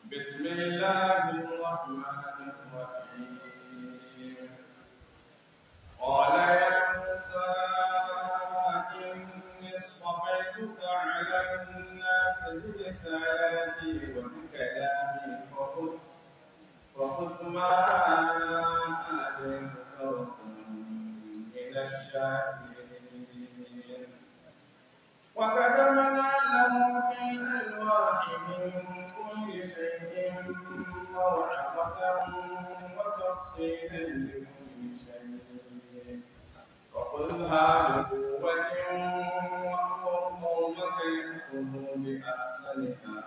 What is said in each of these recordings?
بسم الله الرحمن الرحيم قال يا موسى إني اصطفيتك على الناس برسالتي وبكلامي فخذ فخذ ما آتيتك وكن من الشاكرين وكتبنا له في الألواح من كل شيء موعظة وتفصيلا لكل شيء فخذها بقوة وأمر قومك يأخذوا بأحسنها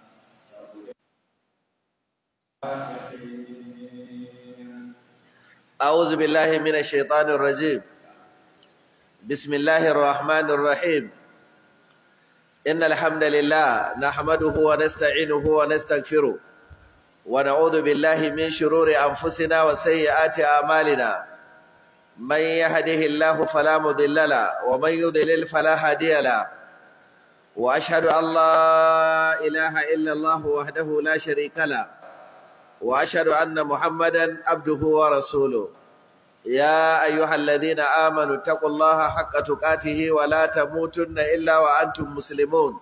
فاسقين أعوذ بالله من الشيطان الرجيم بسم الله الرحمن الرحيم إن الحمد لله نحمده ونستعينه ونستغفره ونعوذ بالله من شرور أنفسنا وسيئات أعمالنا من يهده الله فلا مضل له ومن يضلل فلا هادي له وأشهد أن لا إله إلا الله وحده لا شريك له وأشهد أن محمدا عبده ورسوله يا أيها الذين آمنوا اتقوا الله حق تقاته ولا تموتن إلا وأنتم مسلمون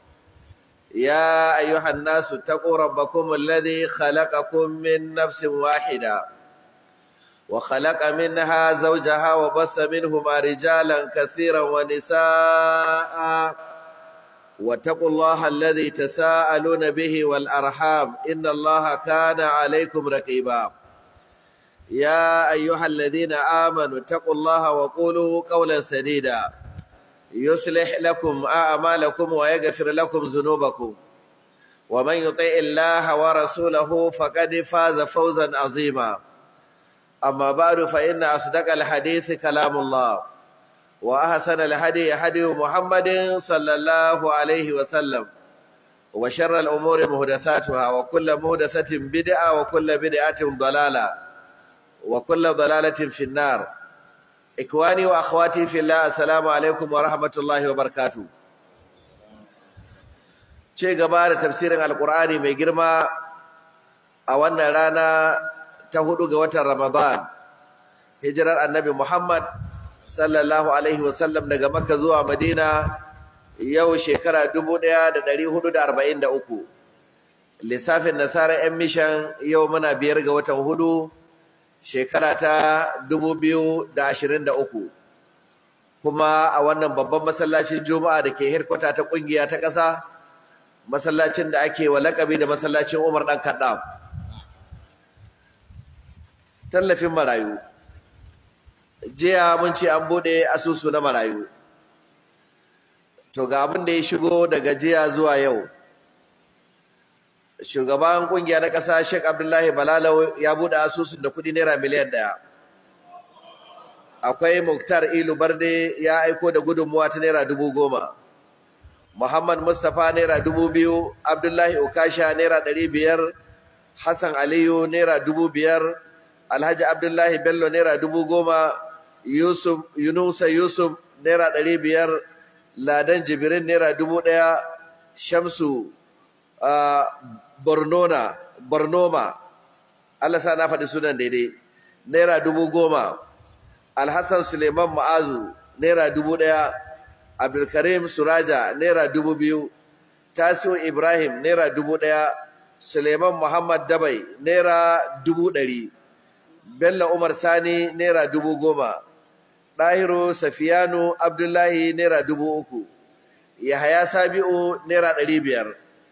يا أيها الناس اتقوا ربكم الذي خلقكم من نفس واحدة وخلق منها زوجها وبث منهما رجالا كثيرا ونساء واتقوا الله الذي تساءلون به والأرحام إن الله كان عليكم رقيبا يا أيها الذين آمنوا اتقوا الله وقولوا قولا سديدا يصلح لكم أعمالكم ويغفر لكم ذنوبكم ومن يطع الله ورسوله فقد فاز فوزا عظيما أما بعد فإن أصدق الحديث كلام الله وأحسن الهدي هدي محمد صلى الله عليه وسلم وشر الأمور مهدثاتها وكل مهدثة بدعة وكل بدعة ضلالة وكل ضلالة في النار إخواني وأخواتي في الله السلام عليكم ورحمة الله وبركاته ce gaba da tafsirin alkur'ani mai girma a wannan rana ta hudu ga watan ramadan hijirar annabi muhammad sallallahu alaihi wasallam daga makka zuwa madina yau shekara 1443 lissafin nasara yan mishan yau muna biyar ga watan hudu shekara ta 2023 kuma a wannan babban masallacin juma'a da ke hirkwata ta kungiya ta ƙasa masallacin da ake wa lakabi da masallacin umar ɗan kaɗa tallafin marayu jiya mun ce an bude asusu na marayu to ga abin da ya shigo daga jiya zuwa yau shugaban kungiya na ƙasa Sheikh Abdullahi Balalau ya bude asusun da kuɗi naira miliyan ɗaya akwai Muktar Ilu Barde ya aiko da gudunmuwa ta naira dubu goma Muhammad Mustapha naira dubu biyu Abdullahi Ukasha naira ɗari biyar Hassan Aliyu naira dubu biyar Alhaji Abdullahi Bello naira dubu goma Yusuf Yunusa Yusuf naira ɗari biyar Ladan Jibrin naira dubu ɗaya Shamsu uh, Bornona Bornoma Allah sa na faɗi sunan daidai naira dubu goma Alhassan Suleiman Ma'azu naira dubu ɗaya Abdulkarim Suraja naira dubu biyu Tasiu Ibrahim naira dubu ɗaya Suleiman Muhammad Dabai naira dubu ɗari Bello Umar Sani naira dubu goma Ɗahiru Safiyanu Abdullahi naira dubu uku Yahaya Sabi'u naira ɗari biyar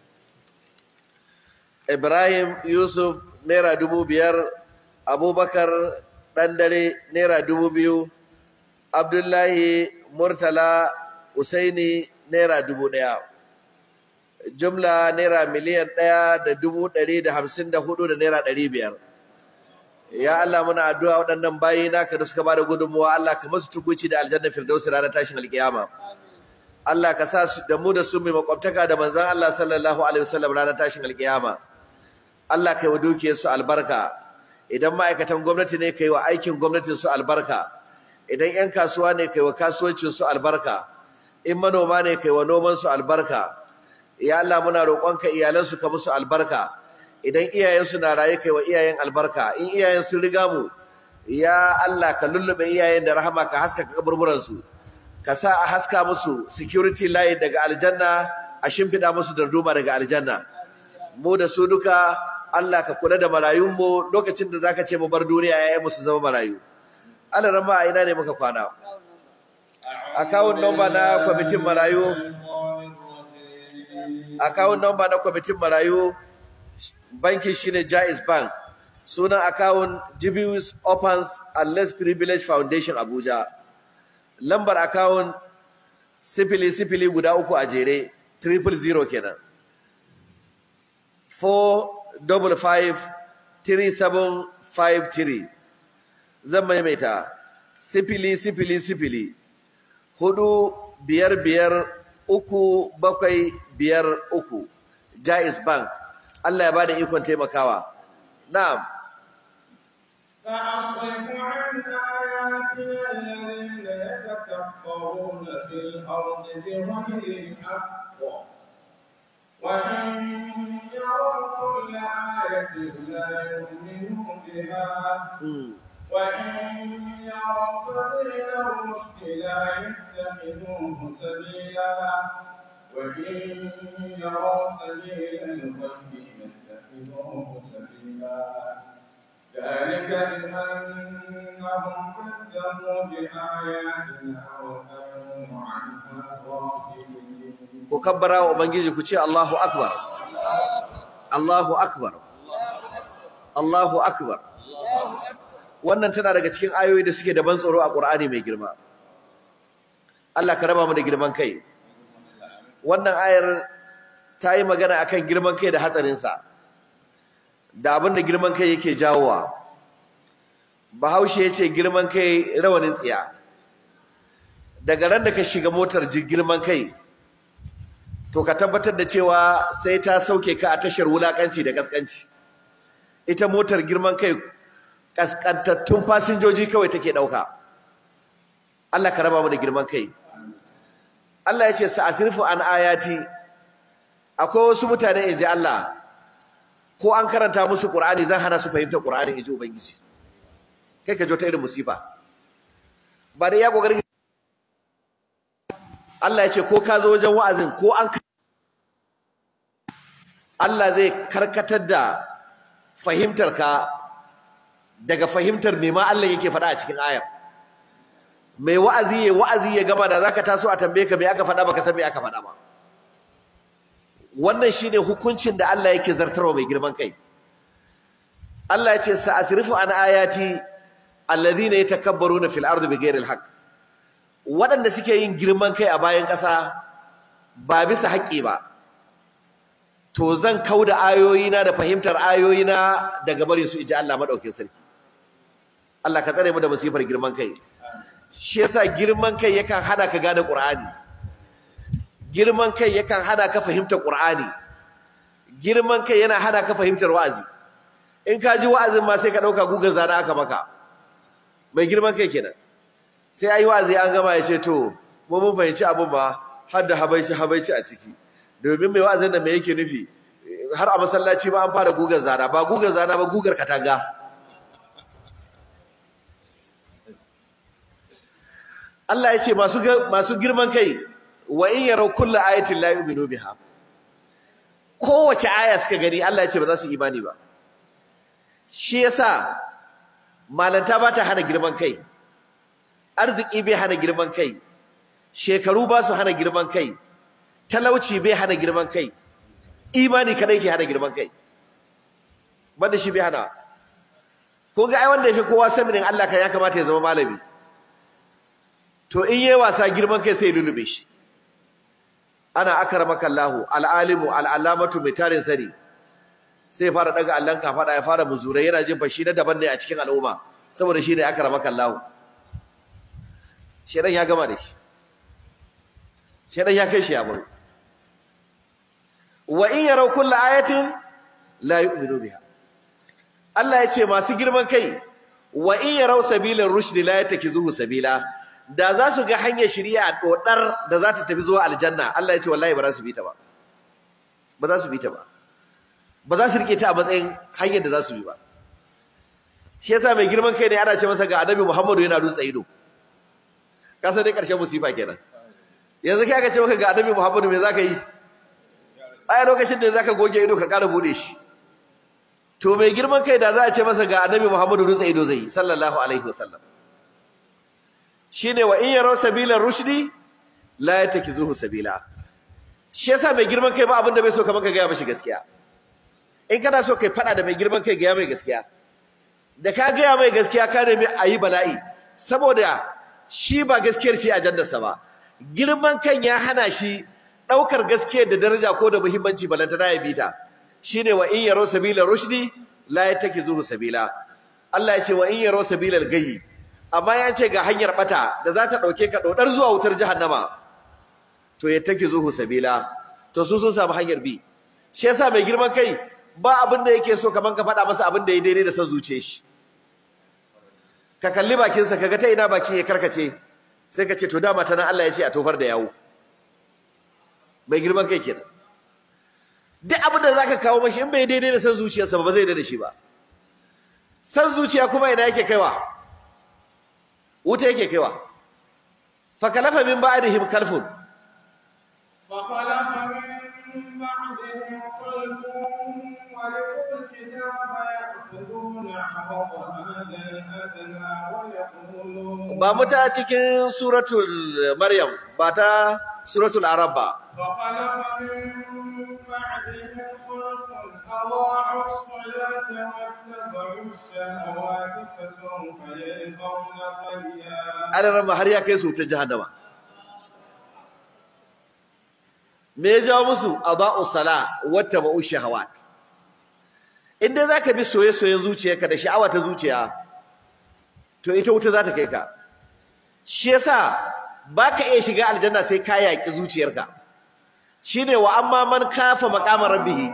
Ibrahim Yusuf naira dubu biyar Abubakar Ɗandare naira dubu biyu Abdullahi Murtala Usaini naira dubu ɗaya jumla naira miliyan ɗaya da dubu ɗari da hamsin da hudu da naira ɗari biyar ya Allah muna addu'a waɗannan bayi naka da suka bada gudunmuwa Allah ka masu tukuci da aljanna firdausi ranar tashin alkiyama Allah ka sa da mu da su mai makwabtaka da manzon Allah sallallahu alaihi wasallam ranar tashin alkiyama Allah kai wa dukiyar su albarka idan ma'aikatan gwamnati ne kai wa aikin gwamnatin su albarka idan 'yan kasuwa ne kai wa kasuwancin su albarka in manoma ne kai wa noman su albarka ya Allah muna roƙonka iyalan su ka musu albarka idan iyayensu na raye kai wa iyayen albarka in iyayen sun riga mu ya Allah ka lullube iyayen da rahama ka haska kaburburan su ka sa a haska musu security line daga aljanna a shimfida musu darduma daga aljanna mu da su duka Allah ka kula da marayun mu lokacin da zaka ce mu bar duniya yayin musu zama marayu Allah rama a ina ne muka kwana account number na kwamitin marayu account number na kwamitin marayu banki shine Jaiz Bank sunan account Jibius Opens and Less Privilege Foundation Abuja lambar account sifili sifili guda uku a jere triple zero kenan 4553753 zan maimaita sifili sifili sifili hudu biyar biyar uku bakwai biyar uku Jaiz Bank Allah ya bada ikon taimakawa na'am سأصرف عن آياتي الذين يتكبرون في الأرض بغير الحق وإن يروا كل آية لا يؤمنوا بها وإن يروا سبيل الرشد لا يتخذوه سبيلا وإن يروا سبيل الغي يتخذوه سبيلا ذلك بأنهم كذبوا بآياتنا وكانوا عنها غافلين ku kabbara wa ubangiji ku ce Allahu akbar Allahu akbar Allahu akbar wannan tana daga cikin ayoyi da suke da ban tsoro a Qur'ani mai girma Allah ka raba mu da girman kai wannan ayar ta yi magana akan girman kai da hatsarinsa da abin da girman kai yake jawowa bahaushe ya ce girman kai rawanin tsiya daga ran da ka shiga motar girman kai to ka tabbatar da cewa sai ta sauke ka a tashar wulakanci da kaskanci ita motar girman kai kaskantattun fasinjoji kawai take dauka Allah ka raba mu da girman kai Allah ya ce sa'asirfu an ayati akwai wasu mutane inji Allah ko an karanta musu Qur'ani zan hana su fahimta Qur'ani inji ubangiji kai ka jo ta irin musiba ba dai ya kokari Allah ya ce ko ka zo wajen wa'azin ko an Allah zai karkatar da fahimtar ka daga fahimtar me ma Allah yake faɗa a cikin ayar mai wa'azi ya wa'azi ya gama da zaka taso a tambaye ka me aka faɗa baka san me aka faɗa ba wannan shine hukuncin da Allah yake zartarwa mai girman kai Allah ya ce sa'asrifu an ayati alladhina yatakabbaruna fil ardi bighairi alhaq waɗanda suke yin girman kai a bayan ƙasa ba bisa haƙƙi ba to zan kauda ayoyina da fahimtar ayoyina daga barin su iji Allah madaukakin sarki Allah ka tsare mu da musifar girman kai shi yasa girman kai yakan hana ka gane Qur'ani girman kai yakan hana ka fahimtar Qur'ani girman kai yana hana ka fahimtar wa'azi in ka ji wa'azin ma sai ka dauka gugan zana aka maka mai girman kai kenan sai ayi wa'azi an gama ya ce to mu mun fahimci abun ba har da habaici habaici a ciki domin mai wa'azin da me yake nufi har a masallaci ba an fara gugan zana ba gugan zana ba gugar katanga Allah ya ce masu masu girman kai wa in yaraw kullu ayatin la yu'minu biha kowace aya suka gani Allah ya ce ba za su imani ba shi yasa malanta ba ta hana girman kai arziki bai hana girman kai shekaru ba su hana girman kai talauci bai hana girman kai imani kadai ke hana girman kai banda shi bai hana ko ga ai wanda yafi kowa sanin Allah kan ya kamata ya zama malami to in yayi wasa girman kai sai ya lulube shi ana akramaka Allahu al-alimu al-allamatu mai tarin sani sai ya fara daga Allah ka fada ya fara muzurai yana jin fashi na daban ne a cikin al'umma saboda shi ne akramaka Allahu shedan ya gama da shi shedan ya kai shi ya baro wa in yaraw kullu ayatin la yu'minu biha Allah ya ce masu girman kai wa in yaraw sabilar rushd la yatakizuhu sabila da za su ga hanyar shari'a dodar da za ta tafi zuwa aljanna Allah ya ce wallahi ba za su bi ta ba ba za su bi ta ba ba za su rike ta a matsayin hanyar da za su bi ba shi yasa mai girman kai ne ana ce masa ga annabi Muhammadu yana dutse ido ka san dai karshen musifa kenan yanzu kai aka ce maka ga annabi Muhammadu me zaka yi a lokacin da zaka goge ido ka ƙara bude shi to mai girman kai da za a ce masa ga annabi Muhammadu dutse ido zai sallallahu alaihi wasallam shine wa in yaraw sabila rushdi la yatakizuhu sabila shi yasa mai girman kai ba abin da bai so kamar ka ga mashi gaskiya in kana so kai fada da mai girman kai ga mai gaskiya da ka ga mai gaskiya ka nemi ayi bala'i saboda shi ba gaskiyar shi ajandarsa ba girman kan ya hana shi daukar gaskiyar da daraja ko da muhimmanci balantana ya bita shine wa in yaraw sabila rushdi la yatakizuhu sabila Allah ya ce wa in yaraw sabila al-gayyi amma ya ce ga hanyar bata da za ta dauke ka dodar zuwa wutar jahannama to yatakizuhu sabila to su sun samu hanyar bi shi yasa mai girman kai ba abin da yake so kaman ka faɗa masa abin da ya daidai da son zuciyar shi ka kalli bakinsa kaga ta ina bakin ya karkace sai ka ce to dama ta nan Allah ya ce a tofar da yawo mai girman kai kenan duk abin da zaka kawo mashi in bai daidai da san zuciyarsa ba zai da shi ba san zuciya kuma ina yake kaiwa wuta yake kaiwa fa kalafa min ba'dihim kalfun فخلف من بعدهم خلف ورثوا الكتاب يأخذون عرض هذا الأدنى ويقولون ba mu ta cikin suratul maryam ba ta suratul arab ba فخلف من بعدهم خلف أضاعوا الصلاة واتبعوا الشهوات فسوف يلقون غيا adaran har ya kai su ta jahannama me ya jawo musu aba'u sala wata ba'u shahawat in dai zaka bi soye-soyen zuciyarka da sha'awa ta zuciya to ita wuta za ta kai ka shi yasa baka iya shiga aljanna sai ka yaki zuciyarka shine wa amma man kafa maqama rabbih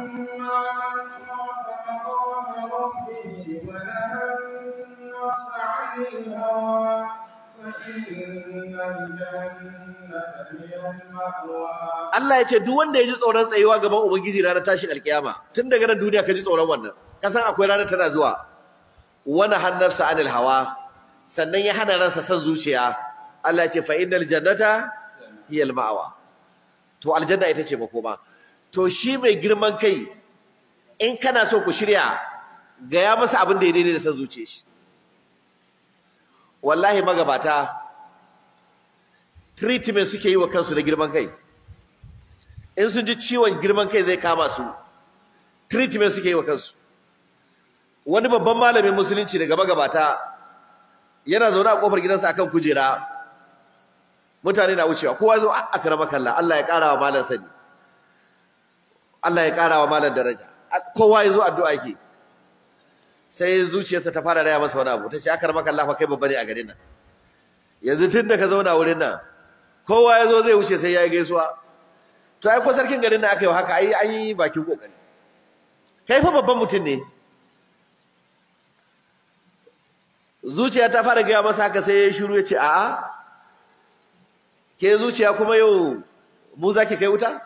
Allah ya ce duk wanda ya ji tsoron tsayuwa gaban Ubangiji ranar tashin alkiyama tun daga nan duniya ka ji tsoron wannan ka san akwai ranar tana zuwa wani hannarsa anil hawa sannan ya hana ransa san zuciya Allah ya ce fa innal jannata hiya al ma'wa to aljanna ita ce makoma to shi mai girman kai in kana so ku shirya ga ya masa abin da ya daidai da san zuciyar shi wallahi magabata treatment suke yi wa kansu da girman kai in sun ji ciwon girman kai zai kama su treatment suke yi wa kansu wani babban malamin musulunci daga magabata yana zaune a kofar gidansa akan kujera mutane na wucewa kowa zo akrama kallah Allah ya kara wa malam sani Allah ya kara wa malam daraja kowa ya zo addu'a yake sai zuciyarsa ta fara raya masa wani abu ta ce akrama kallah fa kai babba ne a garin nan yanzu tun da ka zauna wurin nan kowa ya zo zai wuce sai ya yi gaisuwa to ai ko sarkin garin nan aka yi haka ai an yi bakin kokari kai fa babban mutum ne zuciya ta fara gaya masa haka sai ya yi shiru ya ce a'a ke zuciya kuma yau mu za ki kai wuta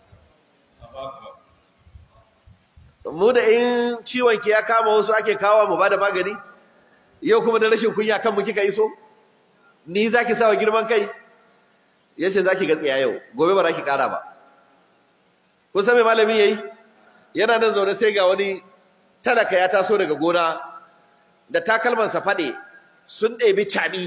mu da in ciwon ki ya kama wasu ake kawo mu ba da magani yau kuma da rashin kunya kan mu kika iso ni za ki sawa girman kai ya ce za ki ga tsiya yau gobe ba za ki kara ba kun san me malami yayi yana nan zaune sai ga wani talaka ya taso daga gona da takalmansa faɗe sun ɗebi caɓi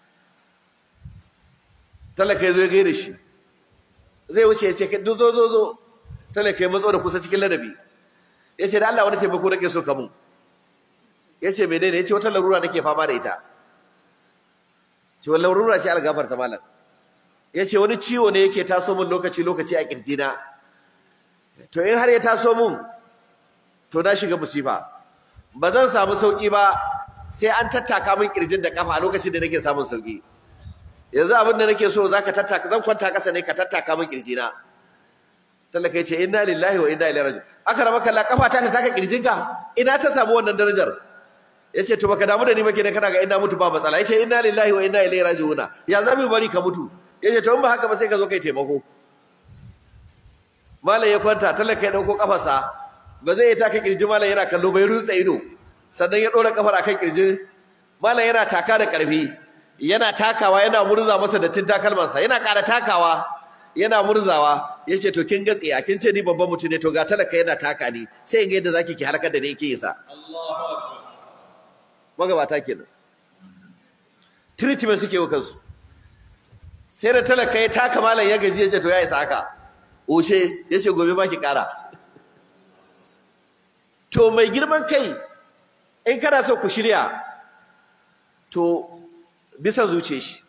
talaka ya zo ya gaida shi zai wuce ya ce zo zo zo zo talaka ya matso da kusa cikin ladabi ya ce da Allah wani taimako nake so ka mun ya ce menene ya ce wata larura nake fama da ita ce wani larura ce algafar ta malam ya ce wani ciwo ne yake taso min lokaci lokaci a kirjina to in har ya taso min to na shiga musifa ba zan samu sauki ba sai an tattaka min kirjin da kafa a lokacin da nake samun sauki yanzu abin da nake so zaka tattaka zan kwanta kasa ne ka tattaka min kirjina talaka yace inna lillahi wa inna ilaihi raji'un aka rama kalla kafa ta ta taka kirjinka ina ta samu wannan darajar yace to baka damu da ni ba kenan kana ga ina mutu ba matsala yace inna lillahi wa inna ilaihi raji'un ya zamu bari ka mutu yace to in ba haka ba sai ka zo kai taimako malai ya kwanta talaka ya dauko kafarsa ba zai taka kirji malam yana kallo bai rutsa ido sannan ya dora kafar akan kirji malam yana taka da karfi yana takawa yana murza masa dattin takalmansa yana ƙara takawa yana murzawa yace to kin gatse a kin ce ni babban mutum ne to ga talaka yana taka ni sai in ga yadda zaki ki harkar da ne yake yasa magabata kenan treatment suke wa kansu sai da talaka ya taka malam ya gaji yace to ya isa haka oshe yace gobe ma ki kara to mai girman kai in kana so ku shirya to bisa zuce shi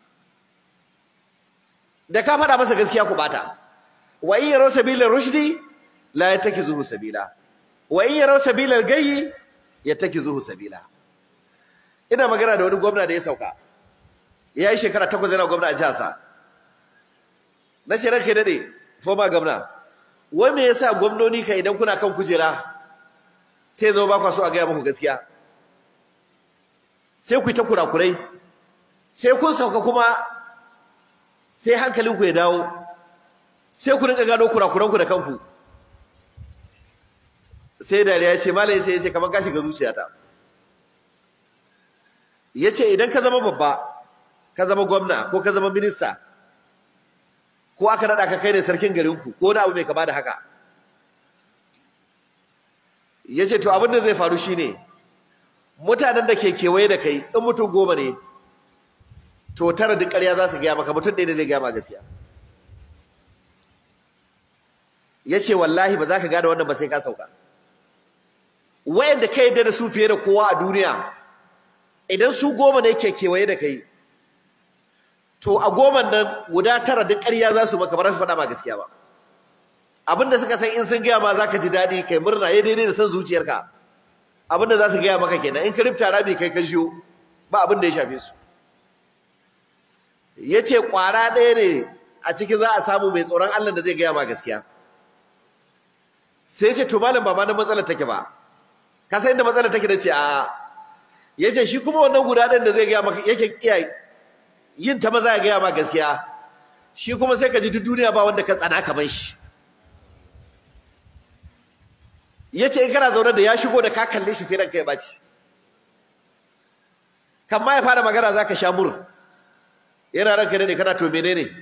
da ka faɗa masa gaskiya ku bata wa in yaraw sabila rushdi la yatakizuhu sabila wa in yaraw sabila al-gayyi yatakizuhu sabila ina magana da wani gwamna da ya sauka ya yi shekara takwas yana gwamna a jihar sa na shirar kai dade former gwamna wai me yasa gwamnoni ka idan kuna kan kujera sai zo ba ku so a gaya muku gaskiya sai ku yi ta kurakurai sai kun sauka kuma sai hankalinku ya dawo sai ku rinka gano kurakuranku da kanku sai dariya ya ce malai sai ya ce kamar ka shiga zuciyata ya ce idan ka zama babba ka zama gwamna ko ka zama minista ko aka naɗa ka kai ne sarkin garinku ko wani abu mai kama da haka ya ce to abin da zai faru shine mutanen da ke kewaye da kai in mutum goma ne to tara duk ƙarya za su gaya maka mutum ɗaya ne zai gaya ma gaskiya ya ce wallahi ba za ka gane wannan ba sai ka sauka wayanda ka yadda da su fiye da kowa a duniya idan su goma ne ke kewaye da kai to a goman nan guda tara duk ƙarya za su maka ba za su faɗa ma gaskiya ba abinda suka san in sun gaya ma za ka ji daɗi kai murna ya daidai da san zuciyarka abinda za su gaya maka kenan in ka rifta rami kai ka shiyo ba abinda ya shafe su ya ce ƙwara ɗaya ne a cikin za a samu mai tsoron Allah da zai gaya ma gaskiya sai ce to malam ba ma na matsalar take ba ka san inda matsalar take da ce a ya ce shi kuma wannan guda ɗayan da zai gaya maka yake iya yin ta maza ya gaya ma gaskiya shi kuma sai ka ji duk duniya ba wanda ka tsana kamar shi ya ce in kana zaune da ya shigo da ka kalle shi sai ranka ya ɓaci kan ma ya fara magana za ka sha mur yana ranka ne kana to menene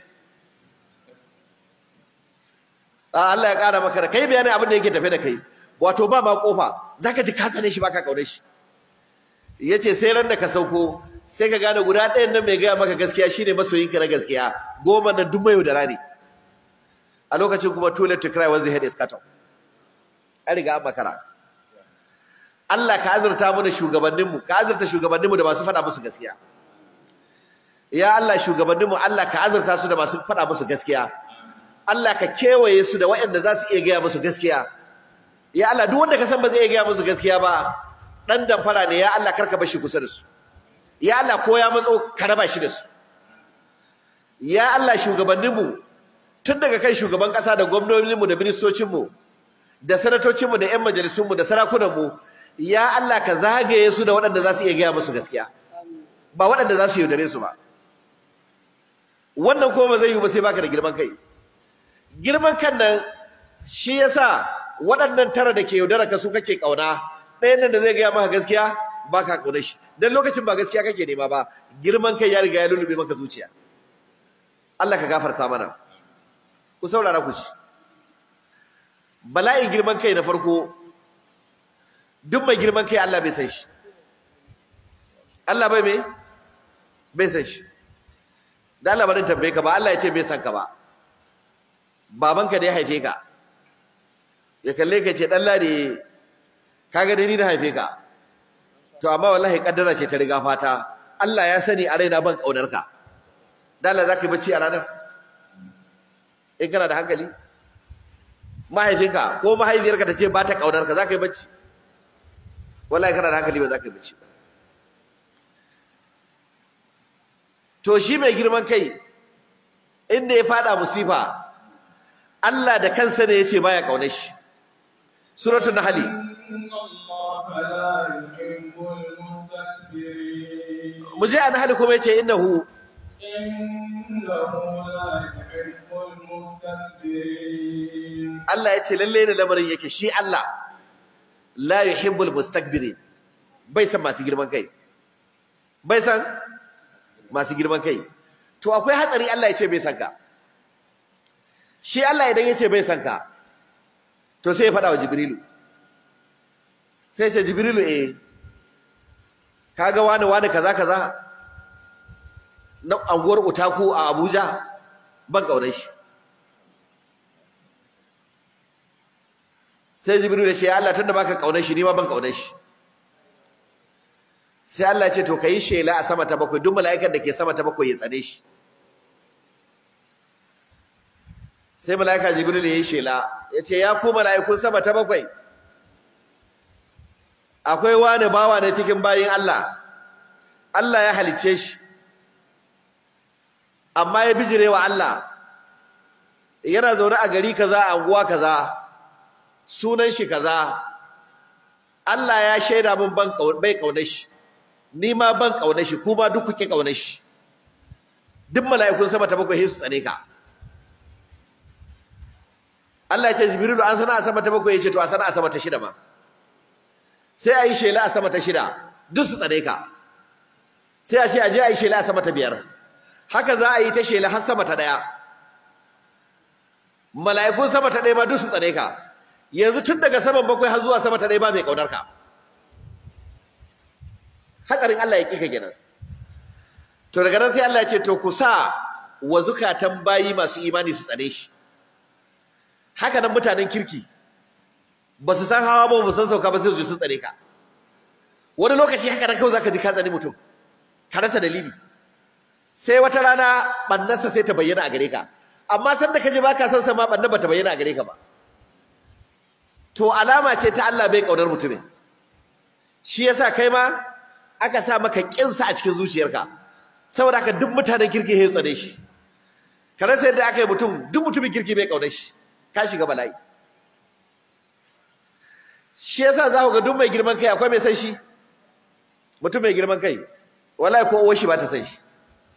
a Allah ya ƙara maka da kai bayanin abin da yake tafe da kai wato ba ma kofa zaka ji ka tsane shi baka kaure shi yace sai ran da ka sauko sai ka gane guda ɗayan nan mai gaya maka gaskiya shine masoyinka na gaskiya goma nan duk mai da rani a lokacin kuma too late to cry when the head is cut off an riga an makara Allah ka azurta mu da shugabanninmu ka azurta shugabanninmu da masu faɗa musu gaskiya ya Allah shugabanninmu Allah ka azurta su da masu faɗa musu gaskiya Allah ka kewaye su da waɗanda za su iya gaya musu gaskiya ya Allah duk wanda ka san ba zai iya gaya musu gaskiya ba dan damfara ne ya Allah karka bar shi kusa da su ya Allah ko ya matso ka raba shi da su ya Allah shugabanninmu tun daga kan shugaban ƙasa da gwamnoninmu da ministocinmu da sanatocinmu da 'yan majalisunmu da sarakunanmu ya Allah ka zagaye su da waɗanda za su iya gaya musu gaskiya ba waɗanda za su yaudare su ba wannan kuma ba zai yi ba sai baka da girman kai girman kan nan shi yasa waɗannan tara da ke yaudara ka su kake ƙauna ɗayan nan da zai gaya maka gaskiya baka ƙauna shi dan lokacin ba gaskiya kake nema ba girman kai ya riga ya lulube maka zuciya Allah ka gafarta mana ku saurara ku ci bala'in girman kai na farko duk mai girman kai Allah bai san shi Allah bai me bai san shi da Allah barin tambaye ka ba Allah ya ce bai san ka ba babanka da ya haife ka ya kalle ka ce dan lade kaga dai ni da haife ka to amma wallahi kaddara ce ta riga fata Allah ya sani a raina ban kaunar ka da Allah zaka yi bacci a ranar in kana da hankali mahaifinka ko mahaifiyarka ta ce ba ta kaunar ka zaka yi bacci wallahi kana da hankali ba zaka yi bacci ba to shi mai girman kai inda ya fada musifa Allah da kansa ne yace baya kaunar shi suratul nahl muje an nahl kuma yace innahu Allah yace lalle ne lamarin yake shi Allah la yuhibbul mustakbirin bai san masu girman kai bai san masu girman kai to akwai hatsari Allah ya ce bai san ka shi Allah idan ya ce bai san ka to sai ya faɗa wa Jibrilu sai ce Jibrilu eh kaga wani wani kaza kaza na anguwar Utaku a Abuja ban kaunar shi sai Jibrilu ya ce Allah tunda baka kaunar shi ni ma ban kaunar shi sai Allah ya ce to kai shela a sama ta bakwai duk mala'ikan da ke sama ta bakwai ya tsane shi sai mala'ika jibril ya yi shela ya ce ya ku mala'ikun sama ta bakwai akwai wani bawa na cikin bayin Allah Allah ya halicce shi amma ya bijire wa Allah yana zaune a gari kaza a anguwa kaza sunan shi kaza Allah ya shaida min ban bai kaunar shi ni ma ban kaunar shi kuma duk kuke kaunar shi duk mala'ikun sama ta bakwai su tsane ka Allah ya ce Jibrilu an sana a sama ta bakwai ya ce to a sana a sama ta shida ma sai a yi shela a sama ta shida duk su tsare ka sai a ce a je a yi shela a sama ta biyar haka za a yi ta shela har sama ta ɗaya mala'ikun sama ta ɗaya ma duk su tsare ka yanzu tun daga saman bakwai har zuwa sama ta ɗaya ba mai ƙaunar ka hatsarin Allah ya ƙi ka kenan to daga nan sai Allah ya ce to ku sa wa zukatan bayi masu imani su tsare shi haka nan mutanen kirki ba su san hawa ba ba san sauka ba sai su sun tsare ka wani lokaci haka nan kawai zaka ji ka tsani mutum ka rasa dalili sai wata rana bannarsa sai ta bayyana a gare ka amma san da kaje baka san sa ma bannar ba ta bayyana a gare ka ba to alama ce ta Allah bai kaunar mutumin shi yasa kai ma aka sa maka kinsa a cikin zuciyarka saboda haka duk mutanen kirki sai tsane shi ka rasa yadda aka yi mutum duk mutumin kirki bai kaunar shi ka shiga bala'i shi yasa za ku ga duk mai girman kai akwai mai san shi mutum mai girman kai wallahi ko uwar shi ba ta san shi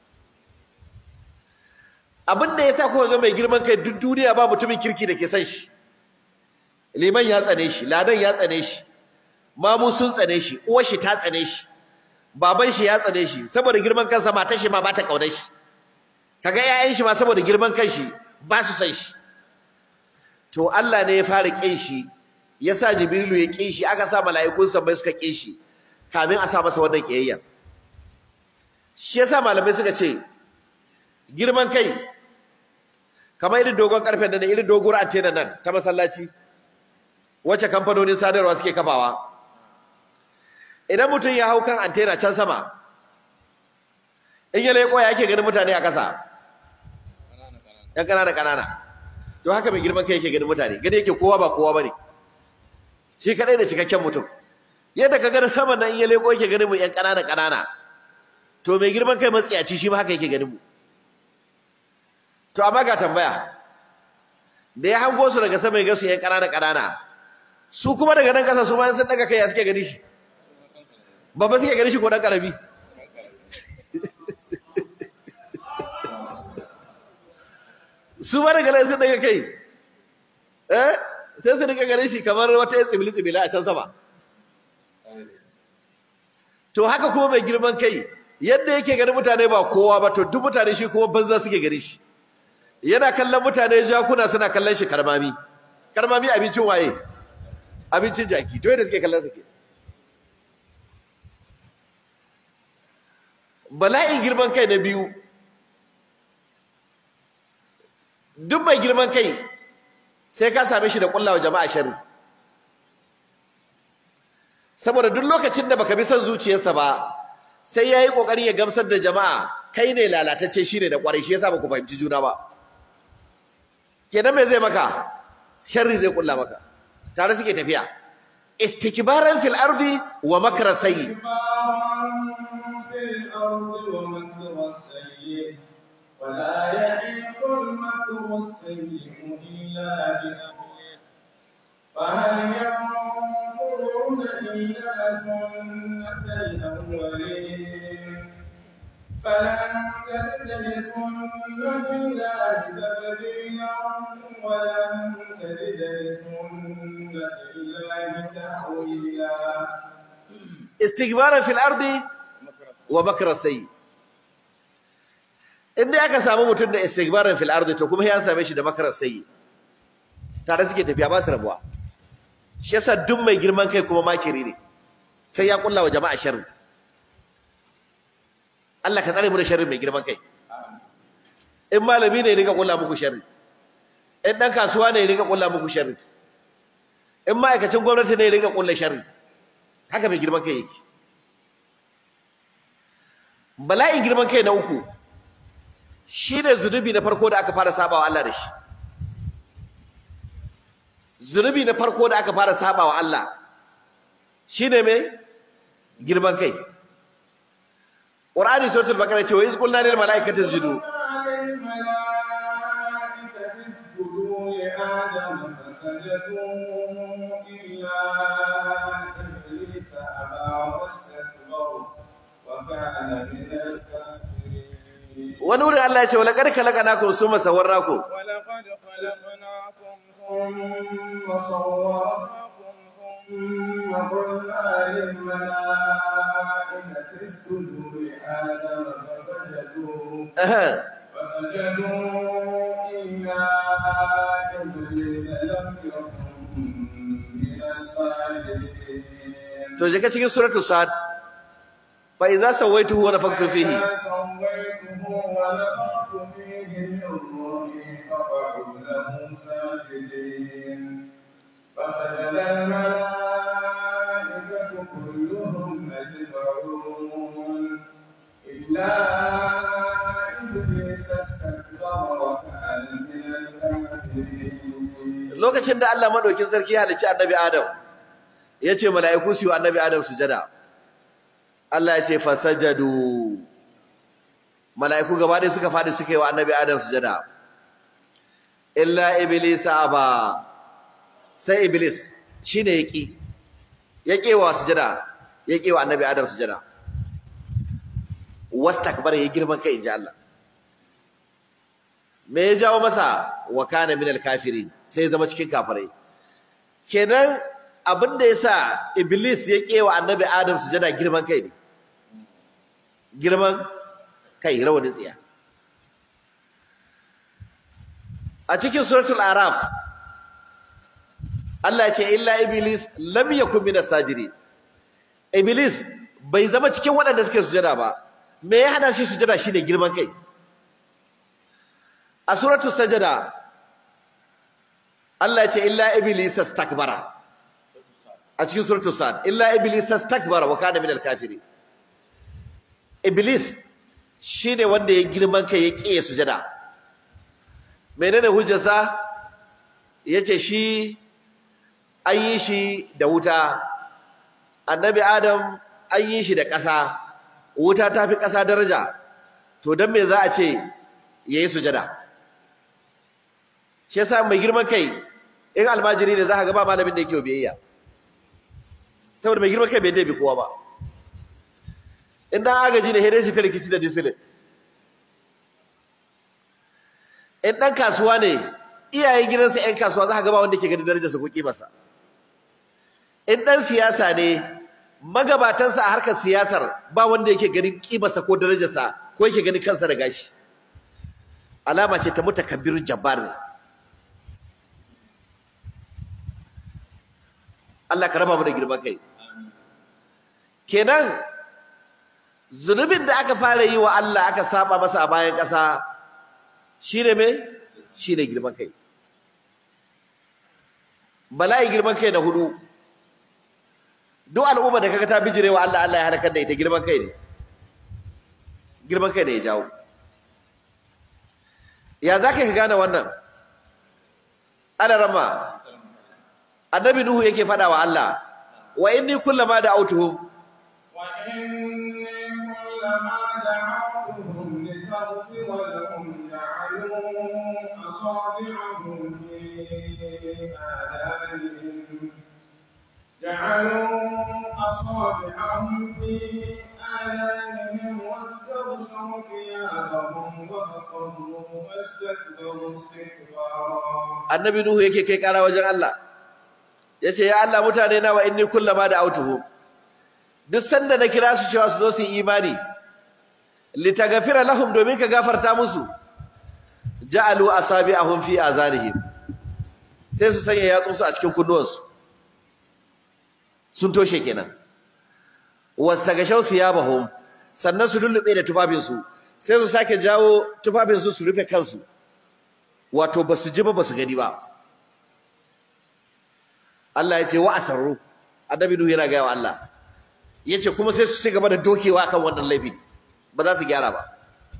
abin da yasa kuka ga mai girman kai duk duniya ba mutumin kirki da ke san shi liman ya tsane shi ladan ya tsane shi mamu sun tsane shi uwar shi ta tsane shi baban shi ya tsane shi saboda girman kansa matar shi ma ba ta kaunar shi kaga ƴaƴan shi ma saboda girman kan shi ba su san shi to Allah ne ya fara kin shi yasa Jibrilu ya kin shi aka sa mala'ikun bai suka kin shi kamin a sa masa wannan kiyayya shi yasa malamai suka ce girman kai kamar irin dogon karfe da irin doguwar antena nan ta masallaci wacce kamfanonin sadarwa suke kafawa idan mutum ya hau kan antena can sama in ya leƙo ya yake ganin mutane a ƙasa ‘yan ƙanana ƙanana to haka mai girman kai yake ganin mutane gani yake kowa ba kowa ba ne shi kaɗai da cikakken mutum yadda ka gani sama nan in ya leƙo yake ganin mu ‘yan ƙanana ƙanana to mai girman kai matsiyaci shi ma haka yake ganin mu to amma ga tambaya da ya hango su daga sama ya ga su ‘yan ƙanana ƙanana su kuma daga nan ƙasa su ma sun daga kai ya suke gani shi babba suke gani shi ko ɗan ƙarami su ma daga nan sun daga kai eh sai su daga gani shi kamar wata yin tsibili tsibili a can sama to haka kuma mai girman kai yadda yake ganin mutane ba kowa ba to duk mutane shi kuma banza suke gani shi yana kallon mutane jakuna suna kallon shi karmami karmami abincin waye abincin jaki to yadda suke kallon su ke bala'in girman kai na biyu duk mai girman kai sai ka same shi da kullawa jama'a sharri saboda duk lokacin da baka bi son zuciyarsa ba sai yayi kokarin ya gamsar da jama'a kai ne lalatacce shine da kwarai shi yasa baku fahimci juna ba kenan me zai maka sharri zai kulla maka tare suke tafiya istikbaran fil ardi wa makra sayyi ولا يحيق المكر السيء إلا بأهله فهل ينظرون إلا سنة الأولين فلن تجد لسنة الله تبديلا ولن تجد لسنة الله تحويلا istigbaran fil ardi wa makra sayyi inda aka samu mutum da istigbaran fil ardi to kuma ya same shi da makra sayyi tare suke tafiya ba su rabuwa shi yasa duk mai girman kai kuma makiri ne sai ya kulla wa jama'a sharri Allah ka tsare mu da sharri mai girman kai in malami ne ya rika kulla muku sharri in dan kasuwa ne ya rika kulla muku sharri in ma'aikacin gwamnati ne ya rika kulla sharri haka mai girman kai yake bala'in girman kai na uku shi ne zunubi na farko da aka fara sabawa Allah da shi zunubi na farko da aka fara sabawa Allah shi ne mai girman kai ƙur'ani sautul bakara ce wa yi ƙulna ne mala'ikata sujudu الملائكة اسجدوا لآدم فسجدوا إلا إبليس أبى واستكبر وكان من الكافرين wani wurin Allah ya ce wala karka laka nakum summa sawwarnakum ولقد خلقناكم ثم صورناكم ثم قلنا للملائكة اسجدوا لآدم فسجدوا Aha. فسجدوا إلا إبليس لم يكن من الساجدين to je ka cikin suratul sad fa idza sawaituhu wa nafakhtu fihi فإذا سويته ونفخت فيه من روحي فقعوا له ساجدين فسجد الملائكة كلهم أجمعون إلا إبليس استكبر وكان من الكافرين lokacin da Allah madaukin sarki ya halicci annabi Adam yace mala'iku su yi wa annabi Adam sujada Allah ya ce fasajadu mala'iku gaba ɗaya suka fadi suka yi wa annabi Adam sujada illa iblis aba sai iblis shine yaki yake wa sujada yake wa annabi Adam sujada wastakbara ya girman kai inji Allah me ya jawo masa wa kana minal kafirin sai ya zama cikin kafirai kenan abin da yasa iblis ya kewa annabi adam sujada girman kai ne girman kai rawanin tsiya a cikin suratul araf Allah ya ce illa iblis lam yakun minas sajidin iblis bai zama cikin waɗanda suke sujada ba me ya hana shi sujada shine girman kai a suratul sajada Allah ya ce illa iblis astakbara a cikin suratul sad illa iblis astakbara wa kana minal kafirin iblis shine wanda ya girman kai ya kiye sujada menene hujjarsa yace shi an yi shi da wuta annabi adam an yi shi da ƙasa wuta ta fi ƙasa daraja to don me za a ce ya yi sujada shi yasa mai girman kai in almajiri ne za ka gaba malamin da yake biyayya saboda mai girman kai bai dabi kowa ba in dan agaji ne dai su ta rikici da discipline in dan kasuwa ne iyayen gidansa yan kasuwa za ka gaba wanda ke gani darajarsa ko kimarsa in dan siyasa ne magabatansa a harkar siyasar ba wanda yake ganin kimarsa ko darajarsa ko yake ganin kansa da gashi alama ce ta mutakabbirun jabbar ne Allah ka raba mu da girman kai kenan zunubin da aka fara yi wa Allah aka saba masa a bayan ƙasa shine me shine girman kai bala'i girman kai na hudu duk al'umma da kaga ta bijire wa Allah Allah ya halakar da ita girman kai ne girman kai ne ya jawo ya zaka ka gane wannan ana rama annabi nuhu yake fada wa Allah wa inni kullama da'awtuhum وإني كلما دعوتهم لتغفر لهم جعلوا أصابعهم في آذانهم جعلوا أصابعهم في آذانهم واستغشوا ثيابهم وأصروا واستكبروا استكبارا annabi nuhu yake kai kara wajen Allah yace ya Allah mutane na wa inni kullama da autuhu duk sanda na kira su cewa su zo su yi imani litagafira lahum domin ka gafarta musu ja'alu asabi'ahum fi azanihim sai su sanya yatsunsu a cikin kunnuwansu sun toshe kenan wastagashaw thiyabahum sannan su lullube da tufafinsu sai su sake jawo tufafinsu su rufe kansu wato basu ji ba basu gani ba Allah ya ce wa asarru annabi nuhu yana gaya wa Allah yace kuma sai su ci gaba da dokewa kan wannan laifi ba za su gyara ba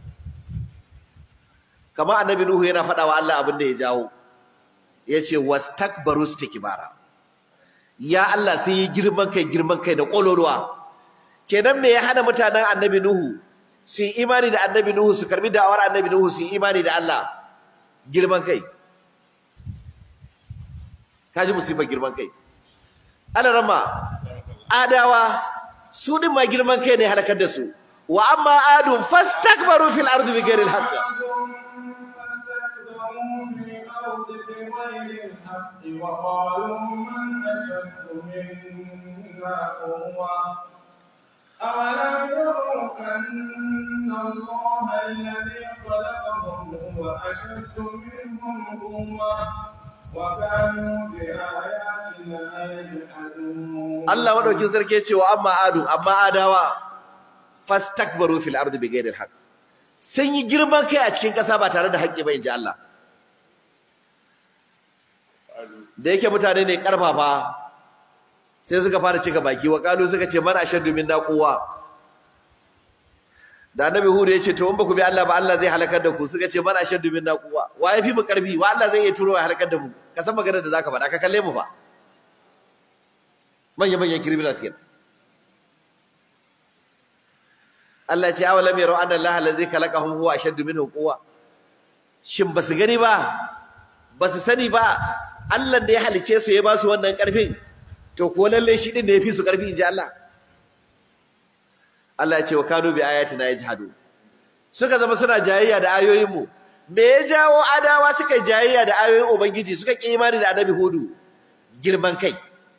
kamar annabi nuhu yana faɗa wa Allah abin da ya jawo yace wastakbaru istikbara ya Allah sai yi girman kai girman kai da kololuwa kenan me ya hana mutanen annabi nuhu su yi imani da annabi nuhu su karbi da'awar annabi nuhu su yi imani da Allah girman kai kaji musibar girman kai ana rama adawa su din ma girman kai ne halakar da su wa amma adun fastakbaru fil ardi bighairi alhaq وقالوا من أشد منا قوة أولم يروا أن الله الذي خلقهم هو أشد منهم قوة وكانوا بآياتنا يجحدون Allah madaukin sarki ya ce wa amma adu amma adawa fastakbaru fil ardi bighairi alhaq sun yi girman kai a cikin ƙasa ba tare da haƙƙi ba inji Allah da yake mutane ne karfafa sai suka fara cika baki wa kalu suka ce man ashaddu minna quwwa da annabi hud ya ce to in ba ku bi Allah ba Allah zai halakar da ku suka ce man ashaddu minna quwwa wa yafi mu karfi wa Allah zai iya turo ya halakar da mu ka san maganar da zaka faɗa ka kalle mu ba manya manyan criminals kenan Allah ya ce awalam yaro anna Allah allazi khalaqahum huwa ashaddu minhum quwwa shin basu gani ba basu sani ba Allah da ya halice su ya ba su wannan karfin to ko lalle shi din da yafi su karfi inji Allah Allah ya ce wa kanu bi ayatina yajhadu suka zama suna jayayya da ayoyin mu me ya jawo adawa suka jayayya da ayoyin ubangiji suka ki imani da annabi hudu girman kai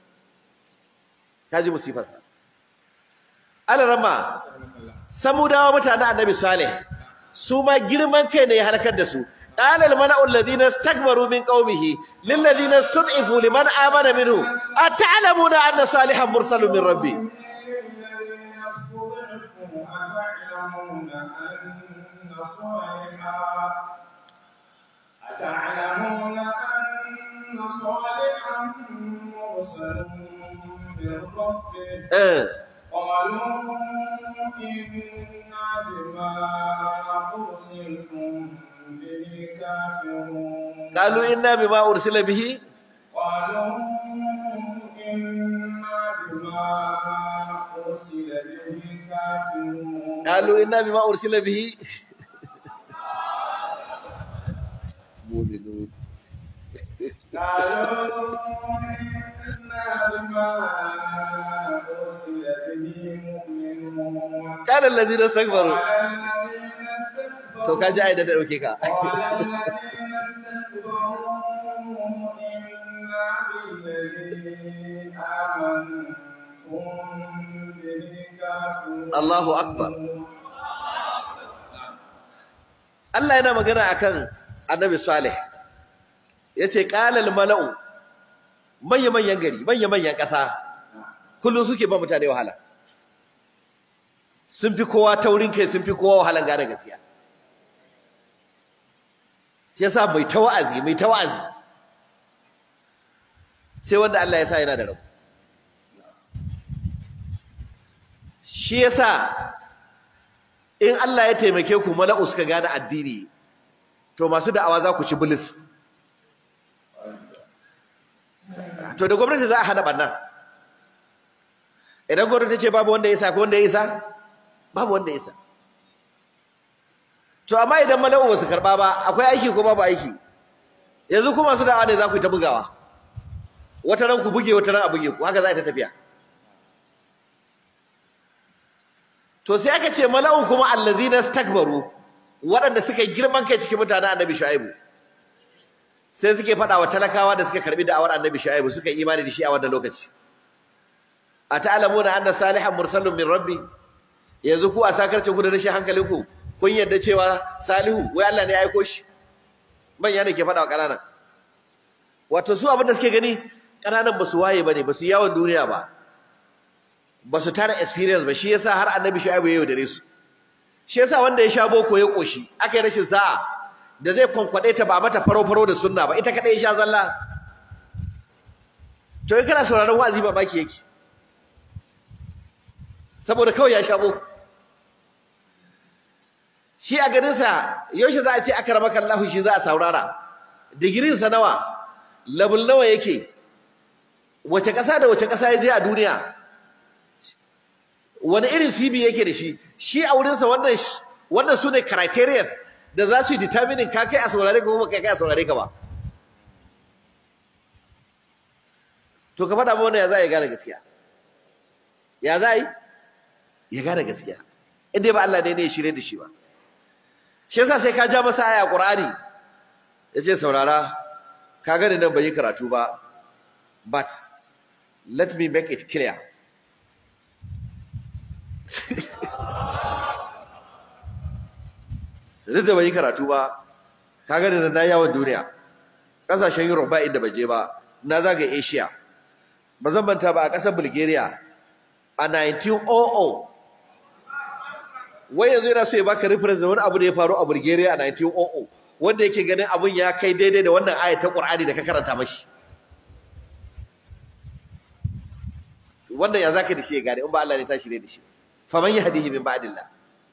kaji musifarsa alarama samudawa mutanen annabi salih su ma girman kai ne ya halakar da su قال الملأ الذين استكبروا من قومه للذين استضعفوا لمن آمن منه أتعلمون أن صالحا مرسل من ربي الذين استضعفوا أتعلمون أن صالحا أتعلمون أن صالحا مرسل من ربه eh قالوا إنا بما أرسلتم به كافرون قالوا إنا بما أرسل به قالوا إنا بما أرسل به كافرون قالوا إنا بما أرسل به مؤمنون قالوا إنا بما أرسل به مؤمنون قال الذين استكبروا قال الذين استكبروا to kaji ai da ta dauke ka قال الذين استكبروا إنا بالذي آمنتم به كافرون Allahu akbar Allah yana magana akan Annabi Saleh yace qalal mala'u manya manyan gari manya manyan ƙasa kullun suke ba mutane wahala sun fi kowa taurin kai sun fi kowa wahalan gane gaskiya shi yasa mai ta wa'azi mai ta wa'azi sai wanda Allah ya sa yana da rabu shi yasa in Allah ya taimake ku mala'u suka gane addini to masu da'awa za ku ci bilis to da gwamnati za a hana bannan idan gwamnati ce babu wanda ya isa ko wanda ya isa babu wanda ya isa to amma idan mala'u ba su karba ba akwai aiki ko babu aiki yanzu ku masu da'awa ne za ku yi ta bugawa wata ran ku buge wata ran a buge ku haka za a ta tafiya to sai aka ce mala'u kuma allazina stakbaru waɗanda suka yi girman kai cikin mutanen annabi shu'aibu sai suke faɗa wa talakawa da suka karbi da'awar annabi shu'aibu suka yi imani da shi a wannan lokaci a ta'lamuna anna salihan mursalun min rabbi yanzu ku a sakarcin ku da rashin hankalinku kun yarda cewa salihu wai Allah ne ya aiko shi manya ne ke faɗa wa ƙananan wato su abin da suke gani ƙananan ba su waye ba ne ba su yawon duniya ba ba su tara experience ba shi yasa har annabi shu'aibu ya yaudare su shi yasa wanda ya sha boko ya koshi aka yi rashin sa'a da zai kwankwaɗe ta ba mata faro-faro da sunna ba ita kaɗai ya sha zalla to in kana sauraron wa'azi ba baki yake saboda kawai ya sha boko shi a ganinsa yaushe za a ce aka rama kallahu shi za a saurara digirinsa nawa level nawa yake wace ƙasa da wace ƙasa ya je a duniya wani irin CV yake da shi shi a wurinsa wannan wannan su ne criteria da za su yi determining ka kai a saurare ka kuma kai kai a saurare ka ba to ka faɗa mana ya za a yi gane gaskiya ya za a yi ya gane gaskiya inda ba Allah ne ne ya shirye da shi ba shi yasa sai ka ja masa aya Qur'ani yace saurara ka gani nan bai yi karatu ba but let me make it clear zai da bai yi karatu ba ka gani nan na yawon duniya kasashen Europe ba inda bai je ba na zaga Asia ba zan manta ba a ƙasar Bulgaria a 1900 wai yanzu yana so ya baka reference da wani abu da ya faru a Bulgaria a 1900 wanda yake ganin abun ya kai daidai da wannan ayat ta Qur'ani da ka karanta mashi wannan ya zaka da shi ya gane in ba Allah ne ta shirye da shi faman yahdihi min ba'dillah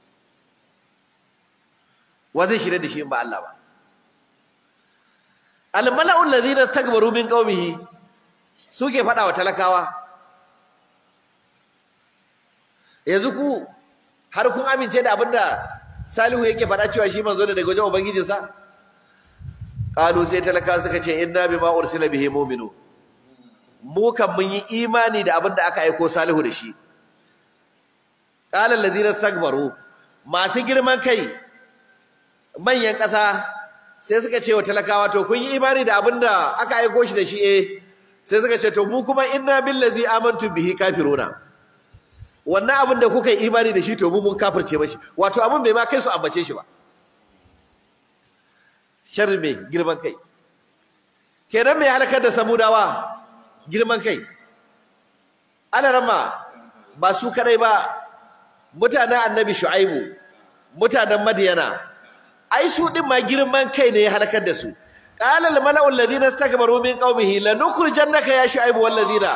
wa zai shirye da shi in ba Allah ba al mala'u alladhina istakbaru min qaumihi suke fada wa talakawa yanzu ku har kun amince da abinda Salihu yake faɗa cewa shi manzo ne daga wajen ubangijinsa qalu sai talaka suka ce inna bima ursila bihi mu'minu mu kan mun yi imani da abinda aka aiko Salihu da shi qala allazina istakbaru masu girman kai manyan ƙasa sai suka ce wa talakawa to kun yi imani da abinda aka aiko shi da shi eh sai suka ce to mu kuma inna billazi amantu bihi kafiruna wannan abin da kuka yi imani da shi to mu mun kafirce mashi wato abin bai ma kai su ambace shi ba sharri mai girman kai kenan mai halakar da samudawa girman kai ana rama ba su kadai ba mutanen annabi shu'aibu mutanen madiyana ai su din ma girman kai ne ya halakar da su qala al mala'u alladhina istakbaru min qaumihi lanukhrijannaka ya shu'aibu wal ladina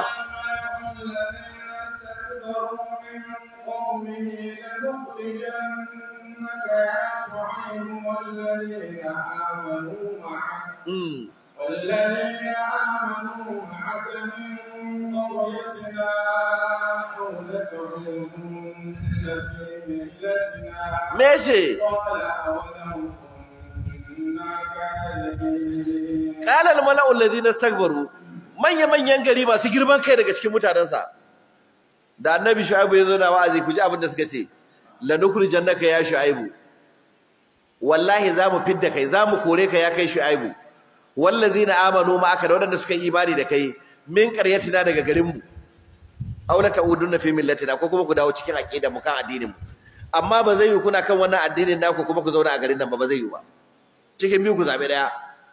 والذين آمنوا معك والذين آمنوا معك من قريتنا أو لتعودن في ملتنا ماشي قال أولو كنا كارهين qala al mala'u alladhina istakbaru manya manyan gari masu girman kai daga cikin mutanansa da annabi shu'aibu yazo na wa'azi ku ji abin da suka ce lanukhrijannaka ya shu'aibu wallahi zamu fidda kai zamu kore ka ya kai shu'aibu wallazina amanu ma'aka da wadanda suka yi imani da kai min qaryatina daga garin mu aw la ta'udunna fi millatina ko kuma ku dawo cikin aqidar mu kan addinin mu amma ba zai yi kuna kan wannan addinin naku kuma ku zauna a garin nan ba ba zai yi ba cikin biyu ku zabe daya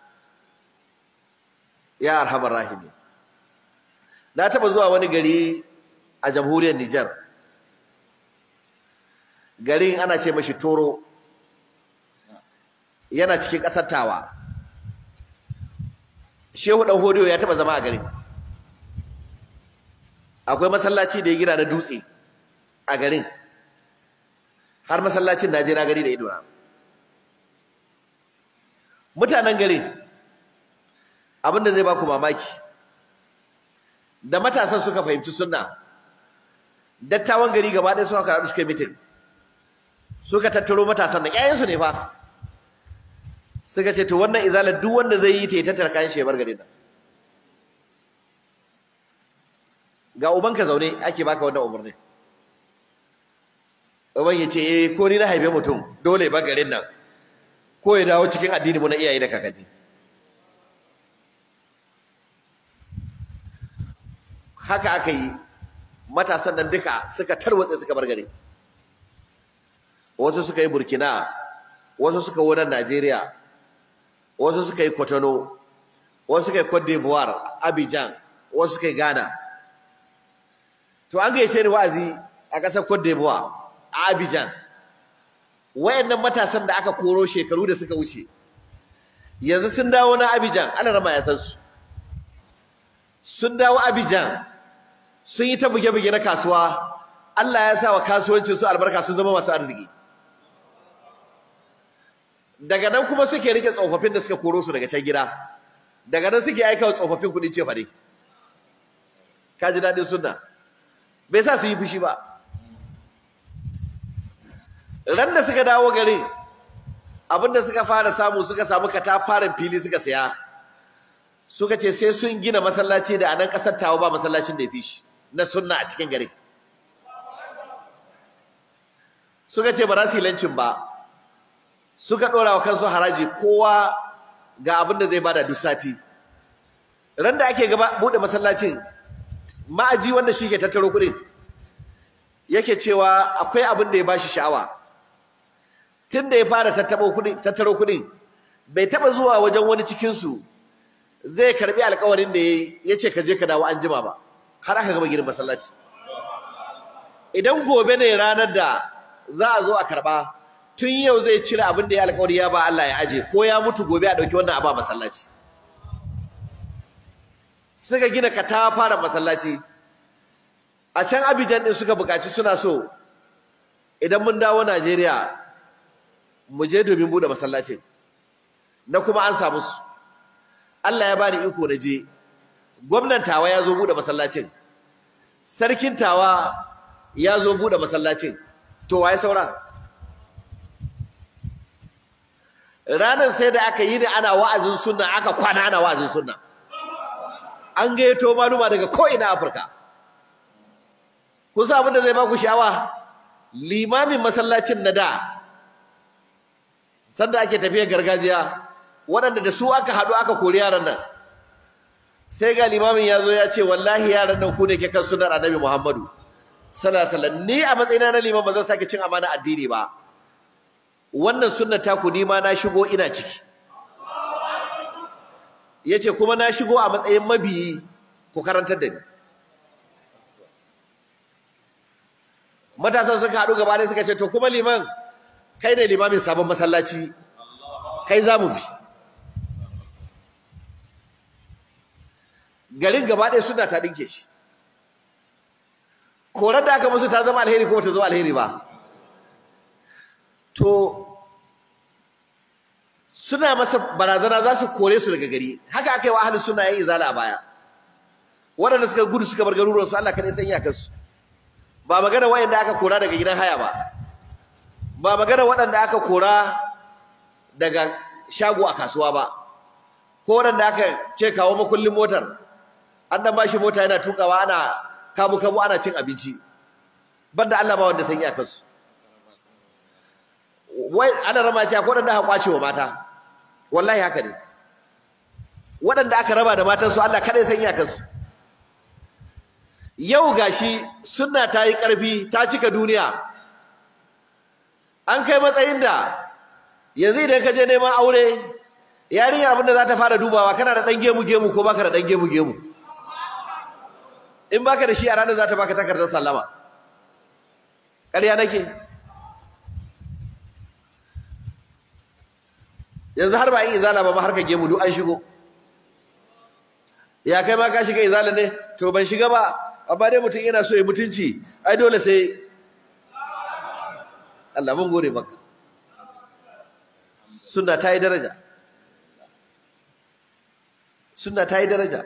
ya arhamar rahimi na taba zuwa wani gari a jamhuriyar Nijar garin ana ce mashi Toro yana cikin ƙasar Tawa Shehu dan Hodiyo ya taba zama a garin akwai masallaci da ya gina na dutse a garin har masallacin na je na gari da idona mutanen garin abinda zai baku mamaki da matasan suka fahimci sunna dattawan gari gaba ɗaya suka karatu suka yi mitin suka tattaro matasan da ƴaƴansu ne fa suka ce to wannan izalar duk wanda zai yi ta yi tattara kayan shebar gari nan ga ubanka zaune ake baka wannan umarni uban ya ce eh ko ni na haife mutum dole ba garin nan ko ya dawo cikin addini mu na iyaye da kakanni haka aka yi matasan nan duka suka tarwatse suka bar gari wasu suka yi burkina wasu suka wunan najeriya wasu suka yi kotono wasu suka yi cote d'ivoire abidjan wasu suka yi ghana to an gaishe ni wa'azi a ƙasar cote d'ivoire a abidjan wayannan matasan da aka koro shekaru da suka wuce yanzu sun dawo na abidjan ana rama ya san su sun dawo abidjan sun yi ta buge-buge na kasuwa Allah ya sa wa kasuwancin su albarka sun zama masu arziki daga nan kuma suke rike tsofaffin da suka koro su daga can gida daga nan suke aika wa tsofaffin kuɗin ce fade ka ji daɗin sunna bai sa su yi fushi ba ran da suka dawo gari abinda suka fara samu suka samu katafaren fili suka saya suka ce sai sun gina masallaci da a nan ƙasar tawo ba masallacin da ya fi shi na sunna a cikin gari suka ce ba za su yi lancin ba suka ɗora wa kansu haraji kowa ga abin da zai bada duk sati ran da ake gaba buɗe masallacin ma'aji wanda shi ke tattaro kuɗin yake cewa akwai abin da ya bashi sha'awa tun da ya fara tattaro kuɗin bai taɓa zuwa wajen wani cikinsu zai karɓi alkawarin da ya ce ka je ka dawo an jima ba har aka gama girin masallaci idan gobe ne ranar da za a zo a karɓa tun yau zai cire abin da ya alkawari ya ba Allah ya aje ko ya mutu gobe a ɗauki wannan a ba masallaci suka gina fara masallaci a can Abidjan din suka buƙaci suna so idan mun dawo Najeriya mu je domin bude masallacin na kuma an samu su Allah ya bani iko na je gwamnan tawa ya zo bude masallacin sarkin tawa ya zo bude masallacin to waye saura ranar sai da aka yi da ana wa'azin sunna aka kwana ana wa'azin sunna an gayyato maluma daga ko'ina Afirka kun san abin da zai ba ku sha'awa limamin masallacin na da sanda ake tafiyar gargajiya waɗanda da su aka haɗu aka kori yaran nan sai ga limamin ya zo ya ce wallahi yaran nan ku ne ke kan sunnar annabi Muhammadu sallallahu alaihi wasallam ni a matsayina na liman ba zan sake cin amana addini ba wannan sunnar ta ku ni ma na shigo ina ciki yace kuma na shigo a matsayin mabiyi ku karantar da ni matasan suka haɗu gaba ɗaya suka ce to kuma liman kai ne limamin sabon masallaci kai za mu bi garin gaba ɗaya suna ta ɗinke shi korar da aka musu ta zama alheri kuma ta zama alheri ba to suna masa barazana za su kore su daga gari haka aka yi wa ahalin suna yin izala a baya waɗanda suka gudu suka bar garuruwansu Allah kaɗai san iyakarsu ba magana waɗanda aka kora daga gidan haya ba ba magana waɗanda aka kora daga shago a kasuwa ba ko waɗanda aka ce kawo makullin motar an dan bashi mota yana tukawa ana kabu kabu ana cin abinci banda Allah ba wanda san iyakarsu wai ana rama ce akwai waɗanda aka kwace wa mata wallahi haka ne waɗanda aka raba da matansu Allah kaɗai san iyakarsu yau gashi sunna ta yi ƙarfi ta cika duniya an kai matsayin da yanzu idan ka je neman aure yarinya abinda za ta fara dubawa kana da ɗan gemu gemu ko baka da ɗan gemu gemu in baka da shi a ranar za ta baka takardar sallama ƙarya nake yanzu har ba yin izala ba ma har ka gemu duk an shigo ya kai ma ka shiga izala ne to ban shiga ba amma dai mutum yana so ya mutunci ai dole sai Allah mun gode maka sunna ta yi daraja sunna ta yi daraja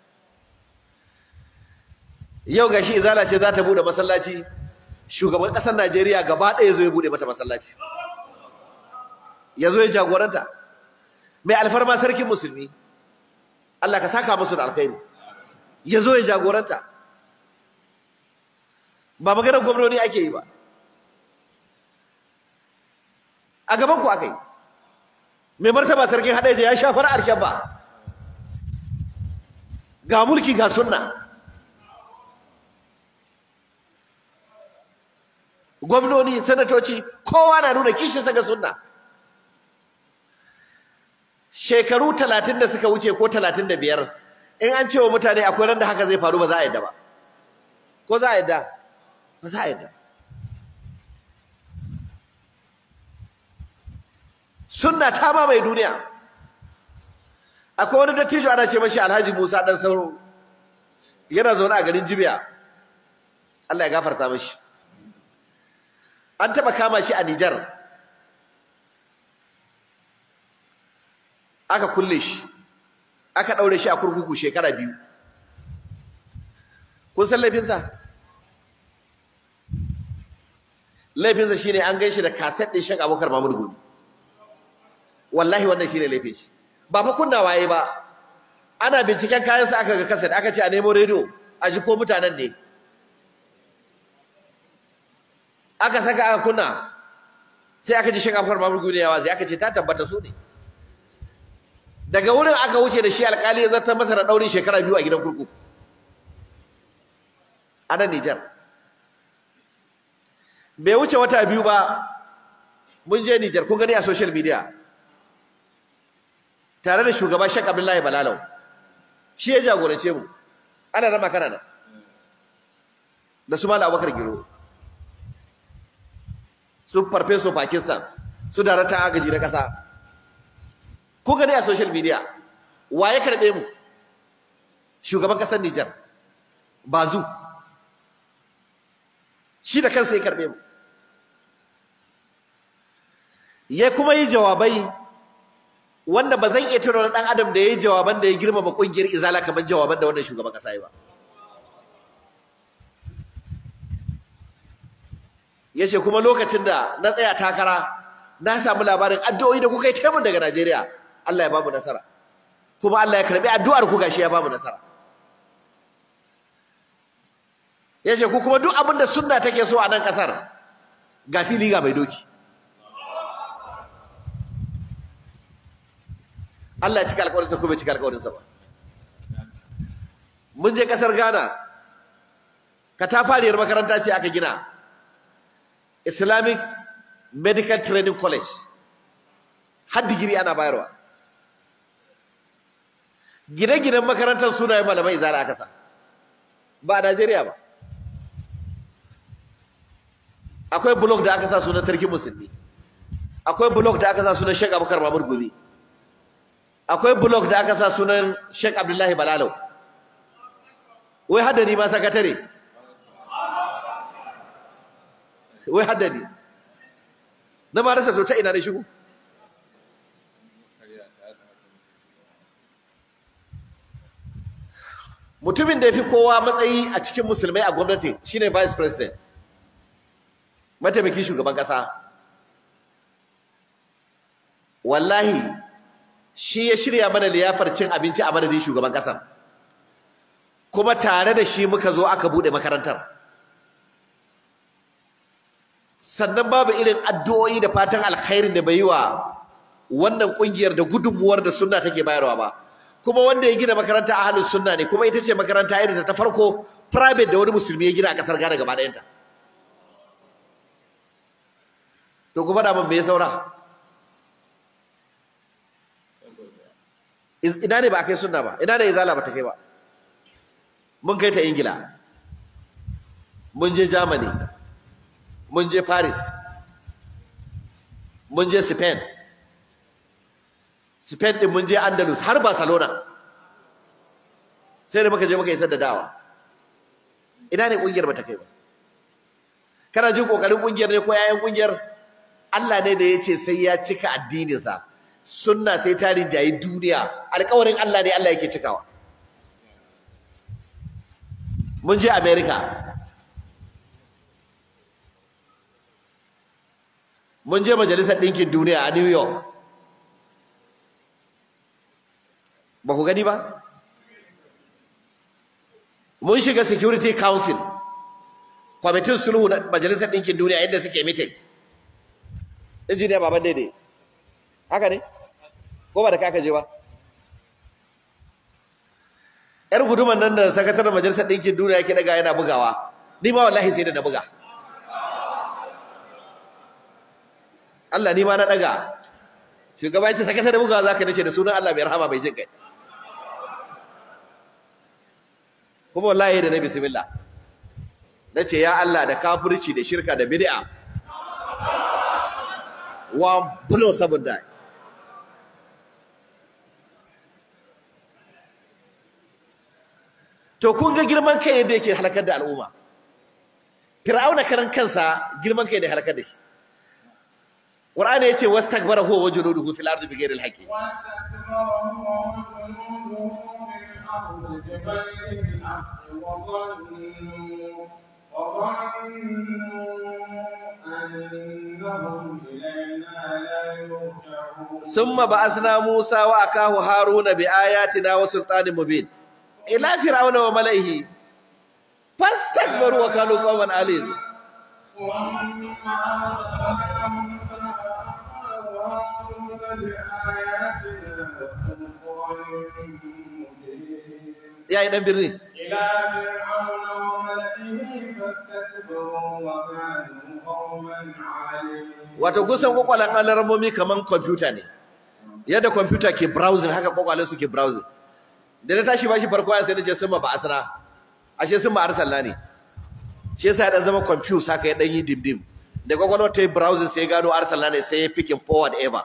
yau gashi izala ce za ta bude masallaci shugaban ƙasar Najeriya gaba ɗaya zo ya bude mata masallaci ya zo ya jagoranta mai alfarma sarkin musulmi Allah ka saka musu da alkhairi ya zo ya jagoranta ba maganar gwamnoni ake yi ba a gaban ku aka yi mai martaba sarkin haɗeja ya shafar arken ba ga mulki ga sunna gwamnoni sanatoci kowa na nuna kishinsa ga sunna shekaru talatin da suka wuce ko talatin da biyar in an cewa mutane akwai ran da haka zai faru ba za a yadda ba ko za a yadda ba za a yadda sunna ta ma mai duniya akwai wani dattijo ana ce mashi alhaji musa dan sauro yana zaune a garin jibiya allah ya gafarta mashi an taba kama shi a nijar aka kulle shi aka daure shi a kurkuku shekara biyu kun san laifinsa laifinsa shine an gan shi da kaset ɗin shan abokar mamud gudu wallahi wannan shine laifin shi ba fa kunna waye ba ana binciken kayansa aka ga kaset aka ce a nemo rediyo a ji ko mutanen ne aka saka aka kunna sai aka ji shan abokar mamud gudu yawa sai aka ce ta tabbata su ne daga wurin aka wuce da shi alkali ya zartar masa da daurin shekara biyu a gidan kurkuku a nan Nijar bai wuce wata biyu ba mun je Nijar kun gani a social media tare da shugaba Sheikh Abdullahi Balalau shi ya jagorance mu ana rama kanana da su Malam Abubakar Giro su Farfeso Pakistan su darata agaji na kasa ko gani a social media wa ya karbe mu shugaban kasar Nijar bazu shi da kansa ya karbe mu ya kuma yi jawabai wanda ba zan iya tuna dan adam da yayi jawaban da ya girmama kungiyar izala kamar jawaban da wannan shugaban kasa yi ba yace kuma lokacin da na tsaya takara na samu labarin addu'o'i da kuka yi taimun daga Najeriya Allah ya ba mu nasara kuma Allah ya karbi addu'ar ku gashi ya ba mu nasara yace ku kuma duk abin da sunna take so a nan kasar ga fili ga mai doki Allah ya cika alƙawarinsa ko bai cika alƙawarinsa ba mun je kasar Ghana katafariyar makaranta ce aka gina Islamic Medical Training College har digiri ana bayarwa gine-ginen makarantar sunayen malamai izala aka sa ba a Najeriya ba akwai blog da aka sa sunan sarkin musulmi akwai blog da aka sa sunan Sheikh Abubakar Mahmud Gumi akwai blog da aka sa sunan Sheikh Abdullahi Balalau wai haddani ma sakatare wai haddani na ma rasa to ta ina da shigo mutumin da ya fi kowa matsayi a cikin musulmai a gwamnati shine vice president mataimakin shugaban kasa wallahi shi ya shirya mana liyafar cin abinci a madadin shugaban kasar kuma tare da shi muka zo aka bude makarantar sannan babu irin addu'o'i da fatan alkhairin da bai yi wa wannan kungiyar da gudunmuwar da sunna take bayarwa ba kuma wanda ya gina makaranta a halin sunna ne kuma ita ce makaranta irin ta farko private da wani musulmi ya gina a kasar Ghana gaba ɗayanta to kuma da mun me saura ina ne ba a kai sunna ba ina ne izala ba ta kai ba mun kai ta ingila mun je germany mun je paris mun je spain spain din mun je andalus har barcelona sai da muka je muka isar da dawa ina ne kungiyar ba ta kai ba kana jin kokarin kungiyar ne ko yayan kungiyar Allah ne da ya ce sai ya cika addininsa sunna sai ta rinjayi duniya alƙawarin Allah ne Allah yake cikawa mun je America mun je majalisar ɗinkin duniya a New York ba ku gani ba mun shiga Security Council kwamitin sulhu na majalisar ɗinkin duniya yadda suke meeting injiniya baban daidai haka ne ko ba da kaka je ba yar guduman nan da sakataren majalisar ɗinkin duniya yake daga yana bugawa ni ma wallahi sai da na buga Allah ni ma na daga shugaba ya ce sakata da bugawa zaka nace da sunan Allah mai rahama bai jin kai kuma wallahi da na bismillah nace ya Allah da kafirci da shirka da bid'a wa bulo saboda to kun ga girman kai yadda yake halakar da al'umma fir'auna karan kansa girman kai da halakar da shi qur'ani yace wastakbara huwa wajnuduhu fil ardi bighayri al-haqqi ثم بعثنا موسى وأخاه هارون بآياتنا وسلطان مبين إلى فرعون وملئه فاستكبروا وكانوا قوما عالين يا ابن بري إلى فرعون وملئه فاستكبروا وكانوا قوما عالين wato kusan kwakwalan alarmomi kaman kwamfuta ne yadda kwamfuta ke browsing haka kwakwalen su ke browsing da na tashi bashi farko ya sai na ce sun ba asira ashe sun ba arsalla ne shi yasa ya dan zama confuse haka ya dan yi dimdim da kwakwalwar ta yi browsing sai ya gano arsalla ne sai ya picking forward ever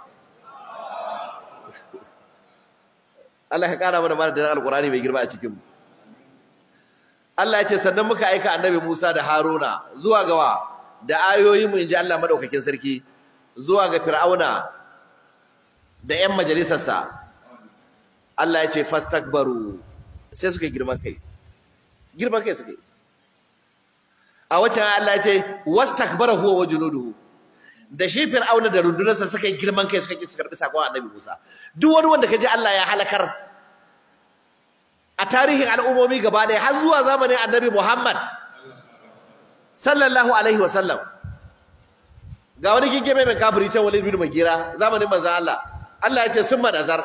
Allah ya kara mana mana da alkurani mai girma a cikin mu Allah ya ce sannan muka aika annabi Musa da Haruna zuwa gawa da ayoyin mu inji Allah madaukakin sarki zuwa ga Fir'auna da ƴan majalisarsa Allah ya ce fastakbaru sai suka girman kai girman kai suka a wacce Allah ya ce wastakbara huwa wajnuduhu da shi Fir'auna da rundunarsa suka yi girman kai suka ki su karbi sakon Annabi Musa duk wani wanda kaje Allah ya halakar a tarihin al'ummomi gaba ɗaya har zuwa zamanin Annabi Muhammad sallallahu alaihi wa sallam ga wani kinke mai mai kafiri can Walid bin Magira zamanin manzon Allah Allah ya ce sun madazar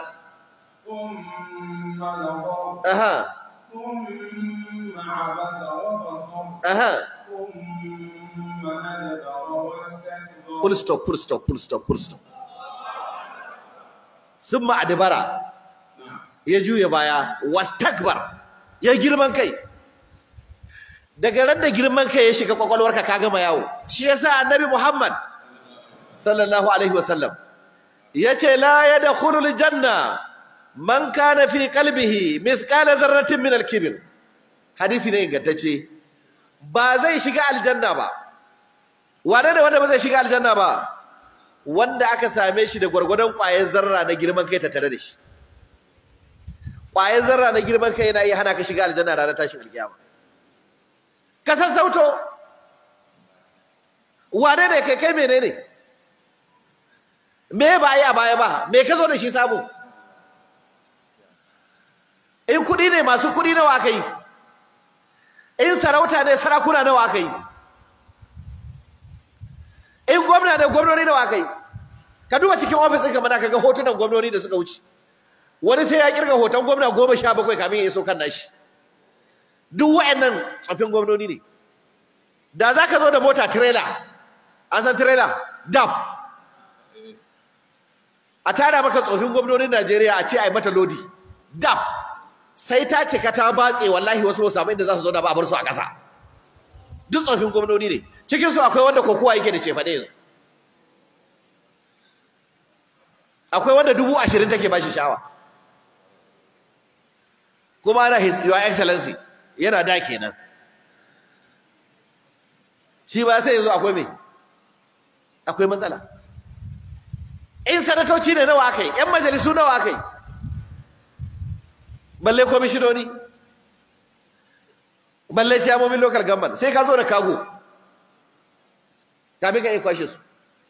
ثم نظر aha ثم عبس وبصر aha ثم أدبر واستكبر full stop full stop full stop full stop summa adbara ya juya baya wastakbar ya girman kai daga ran da girman kai ya shiga kwakwalwarka ka gama yawo shi yasa annabi Muhammad sallallahu alaihi wasallam yace la yadkhulul janna man kana fi qalbihi mithqala dharratin min al-kibr hadisi ne ingantacce ba zai shiga aljanna ba wane da wanda ba zai shiga aljanna ba wanda aka same shi da gwargwadon ƙwayar zarra na girman kai tattare da shi ƙwayar zarra na girman kai yana iya hana ka shiga aljanna ranar tashin alkiyama ka sassauto wane ne kai kai menene me ba yi a baya ba me ka zo da shi samu in kuɗi ne masu kuɗi nawa aka yi in sarauta ne sarakuna nawa aka yi in gwamna ne gwamnoni nawa aka yi ka duba cikin ofis ɗinka mana ka ga hotunan gwamnoni da suka wuce wani sai ya kirga hoton gwamna goma sha bakwai kamin ya iso kan nashi duk wa'annan tsoffin gwamnoni ne da za ka zo da mota tirela an san tirela daf a tara maka tsofin gwamnonin najeriya a ce a yi mata lodi daf sai ta cika ta batse wallahi wasu wasu samu inda za su zo da ba a bar su a ƙasa duk tsofin gwamnoni ne cikinsu akwai wanda kokowa yake da cefaɗe yanzu akwai wanda dubu ashirin take ba shi shawa kuma ana his your excellency yana da kenan shi ba sai yanzu akwai me akwai matsala in sanatoci ne nawa aka yi yan majalisu nawa aka yi balle komishinoni balle ciyamomin local government sai ka zo da kago kamin ka iya kwashe su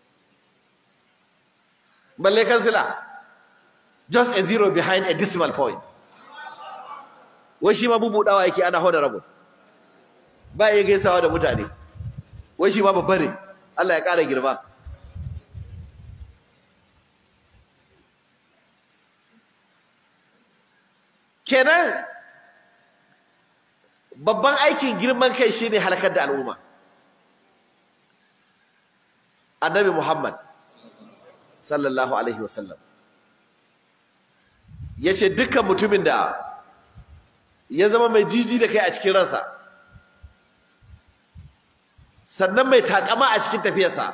balle kansila just a zero behind a decimal point wai shi ma bubudawa yake ana hoda rabu ba iya gaisawa da mutane wai shi ma babba ne Allah ya ƙara girma kenan babban aikin girman kai shine halakar da al'umma annabi Muhammad sallallahu alaihi wasallam yace dukkan mutumin da ya zama mai jiji da kai a cikin ransa sannan mai takama a cikin tafiyarsa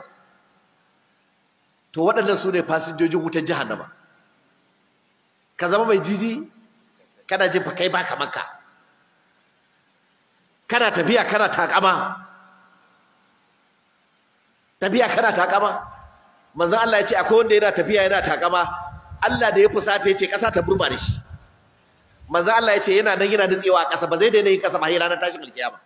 to waɗannan su ne fasinjojin wutar jahannama ka zama mai jiji kana jin fa kai baka maka kana tafiya kana takama tafiya kana takama manzon Allah ya ce akwai wanda yana tafiya yana takama Allah da ya fusata ya ce ƙasa ta burma da shi manzon Allah ya ce yana nan yana nutsewa a ƙasa ba zai daina yin ƙasa ba sai ranar tashin alkiyama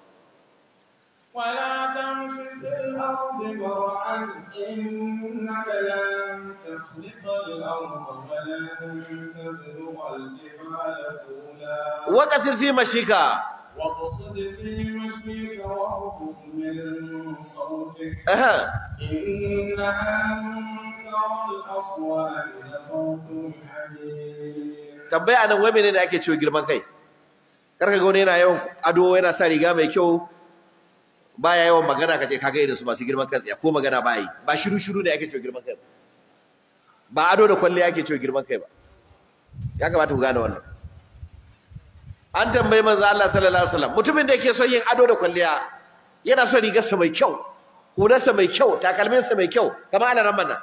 ولا تمش في الأرض مرحا إنك لن تخلق الأرض ولن تبلغ الجبال طولا وقصر في مشيك واقصد في مشيك واغضض من صوتك أها إن أنكر الأصوات لصوت الحمير tambaya nan wai menene ake cewa girman kai karka ga wani yana yawan ado yana sa riga mai kyau baya yawan magana kace kaga irin su masu girman kai tsaya ko magana ba yi ba shiru shiru ne ake cewa girman kai ba ba ado da kwalle ake cewa girman kai ba ya kamata ku gane wannan an tambayi manzo Allah sallallahu alaihi wasallam mutumin da yake son yin ado da kwalliya yana son rigarsa mai kyau hularsa mai kyau takalminsa mai kyau kamar alaran nan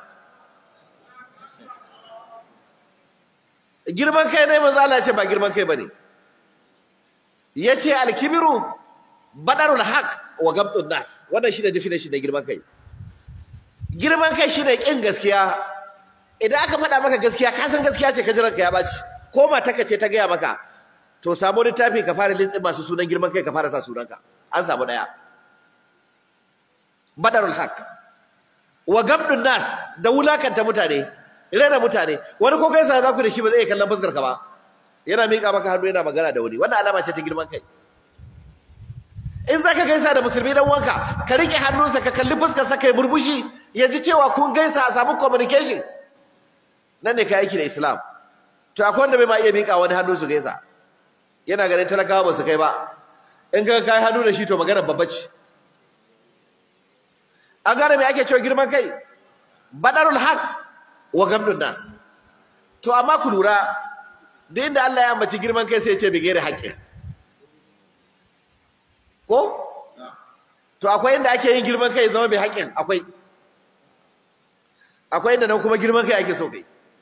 girman kai ne manzo Allah ya ce ba girman kai bane yace al-kibru badarul haq wa gamtun nas wannan shine definition da girman kai girman kai shine kin gaskiya idan aka faɗa maka gaskiya ka san gaskiya ce ka jiran ka ya baci ko mataka ce ta gaya maka to samu littafi ka fara lintsin masu sunan girman kai ka fara sa sunanka an samu daya badarul haq wa gamtun nas da wulakanta mutane rena mutane wani ko kai sa za ku da shi ba zai kallon fuskar ka ba yana miƙa maka hannu yana magana da wani wannan alama ce ta girman kai in zaka gaisa da musulmi dan wanka ka rike hannunsa ka kalli fuskar sa kai murmushi ya ji cewa kun gaisa a samu communication nan ne kai aiki da islam to akwai wanda bai ma iya miƙa wani hannu su gaisa yana ganin talakawa ba su kai ba in ka kai hannu da shi to magana babba ce an gane me ake cewa girman kai badarul haq wa gamdun nas to amma ku lura duk inda Allah ya ambaci girman kai sai ya ce bigere haƙƙin ko to akwai inda ake yin girman kai zama bai haƙƙin akwai akwai inda nan kuma girman kai ake so kai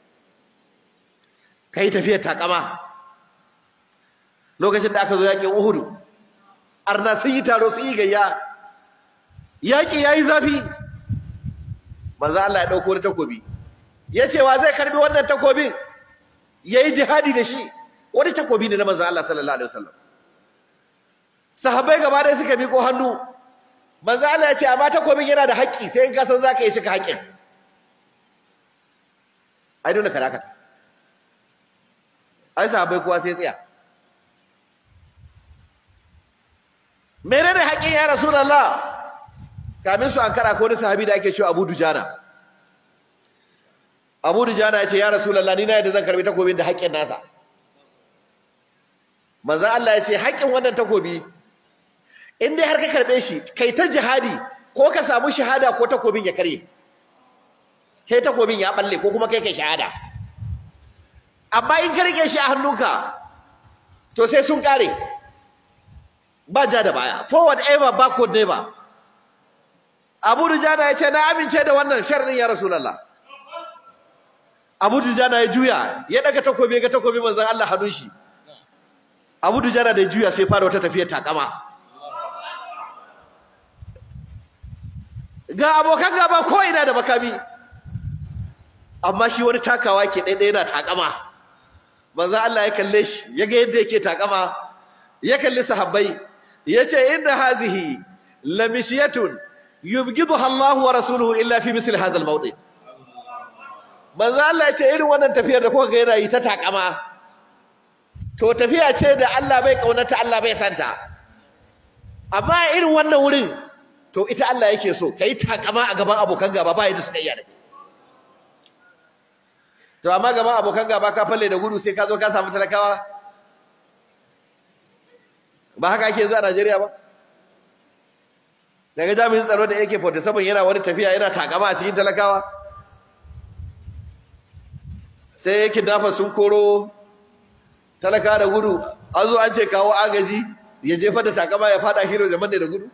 kai tafiyar takama lokacin da aka zo yaƙin Uhudu arna sun yi taro sun yi gayya yaƙi yayi zafi manzo Allah ya dauko wani takobi yace wa zai karbi wannan takobin yayi jihadi da shi wani takobi ne na manzo Allah sallallahu alaihi wasallam sahabbai gaba ɗaya suka miƙo hannu manzo Allah ya ce amma takobin yana da haƙƙi sai in ka san zaka yi shi ka haƙƙin ai dole ka dakata ai sahabbai kowa sai tsaya menene haƙƙin ya rasulullah kamin su ankara ko wani sahabi da ake cewa Abu Dujana Abu Dujana ya ce ya rasulullah ni na yadda zan karbi takobin da haƙƙin nasa manzo Allah ya ce haƙƙin wannan takobi in dai har ka karbe shi kai ta jihadi ko ka samu shahada ko takobin ya karye sai takobin ya balle ko kuma kai kai shahada amma in ka rike shi a hannunka to sai sun kare ba ja da baya forward ever backward never Abu Dujana ya ce na amince da wannan sharadin ya Rasulullah Abu Dujana ya juya ya daga takobi ga takobi manzon Allah hannun shi Abu Dujana da ya juya sai fara wata tafiyar takama ga abokan gaba ko ina da makami amma shi wani takawa ke ɗaiɗaya yana takama manzo Allah ya kalle shi ya ga yadda yake takama ya kalli sahabbai ya ce inna hazihi lamishiyatun yubghiduha Allah wa rasuluhu illa fi misli hadha al-mawdi manzo Allah ya ce irin wannan tafiyar da kuka ga yana yi ta takama to tafiya ce da Allah bai kaunata Allah bai santa amma irin wannan wurin to ita Allah yake so kai takama a gaban abokan gaba ba yadda suka iya da to amma gaban abokan gaba ka falle da gudu sai ka zo ka samu talakawa ba haka ake zuwa Najeriya ba daga jami'in tsaro da AK47 yana wani tafiya yana takama a cikin talakawa sai kidnapper sun koro talaka da gudu an zo an ce kawo agaji ya jefa da takama ya fada hero zaman da gudu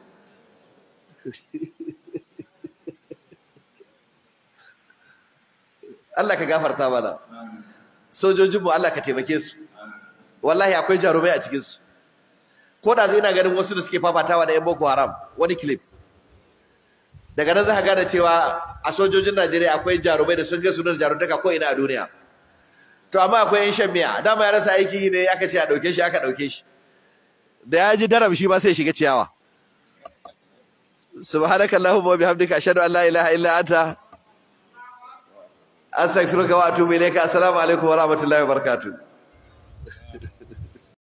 Allah ka gafarta mana sojojinmu Allah ka taimake su wallahi akwai jarumai a cikinsu ko da zai na ganin wasu da suke fafatawa da 'yan boko haram wani clip daga nan za ka gane cewa a sojojin najeriya akwai jarumai da sun ga sunan jaruntaka ko ina a duniya to amma akwai yan shan miya dama ya rasa aiki ne aka ce a ɗauke shi aka ɗauke shi da ya ji daram shi ba sai shiga ciyawa subhanaka allahumma wa bihamdika ashhadu an la ilaha illa anta astaghfiruka wa atubu ilayka assalamu alaikum wa rahmatullahi wa barakatuh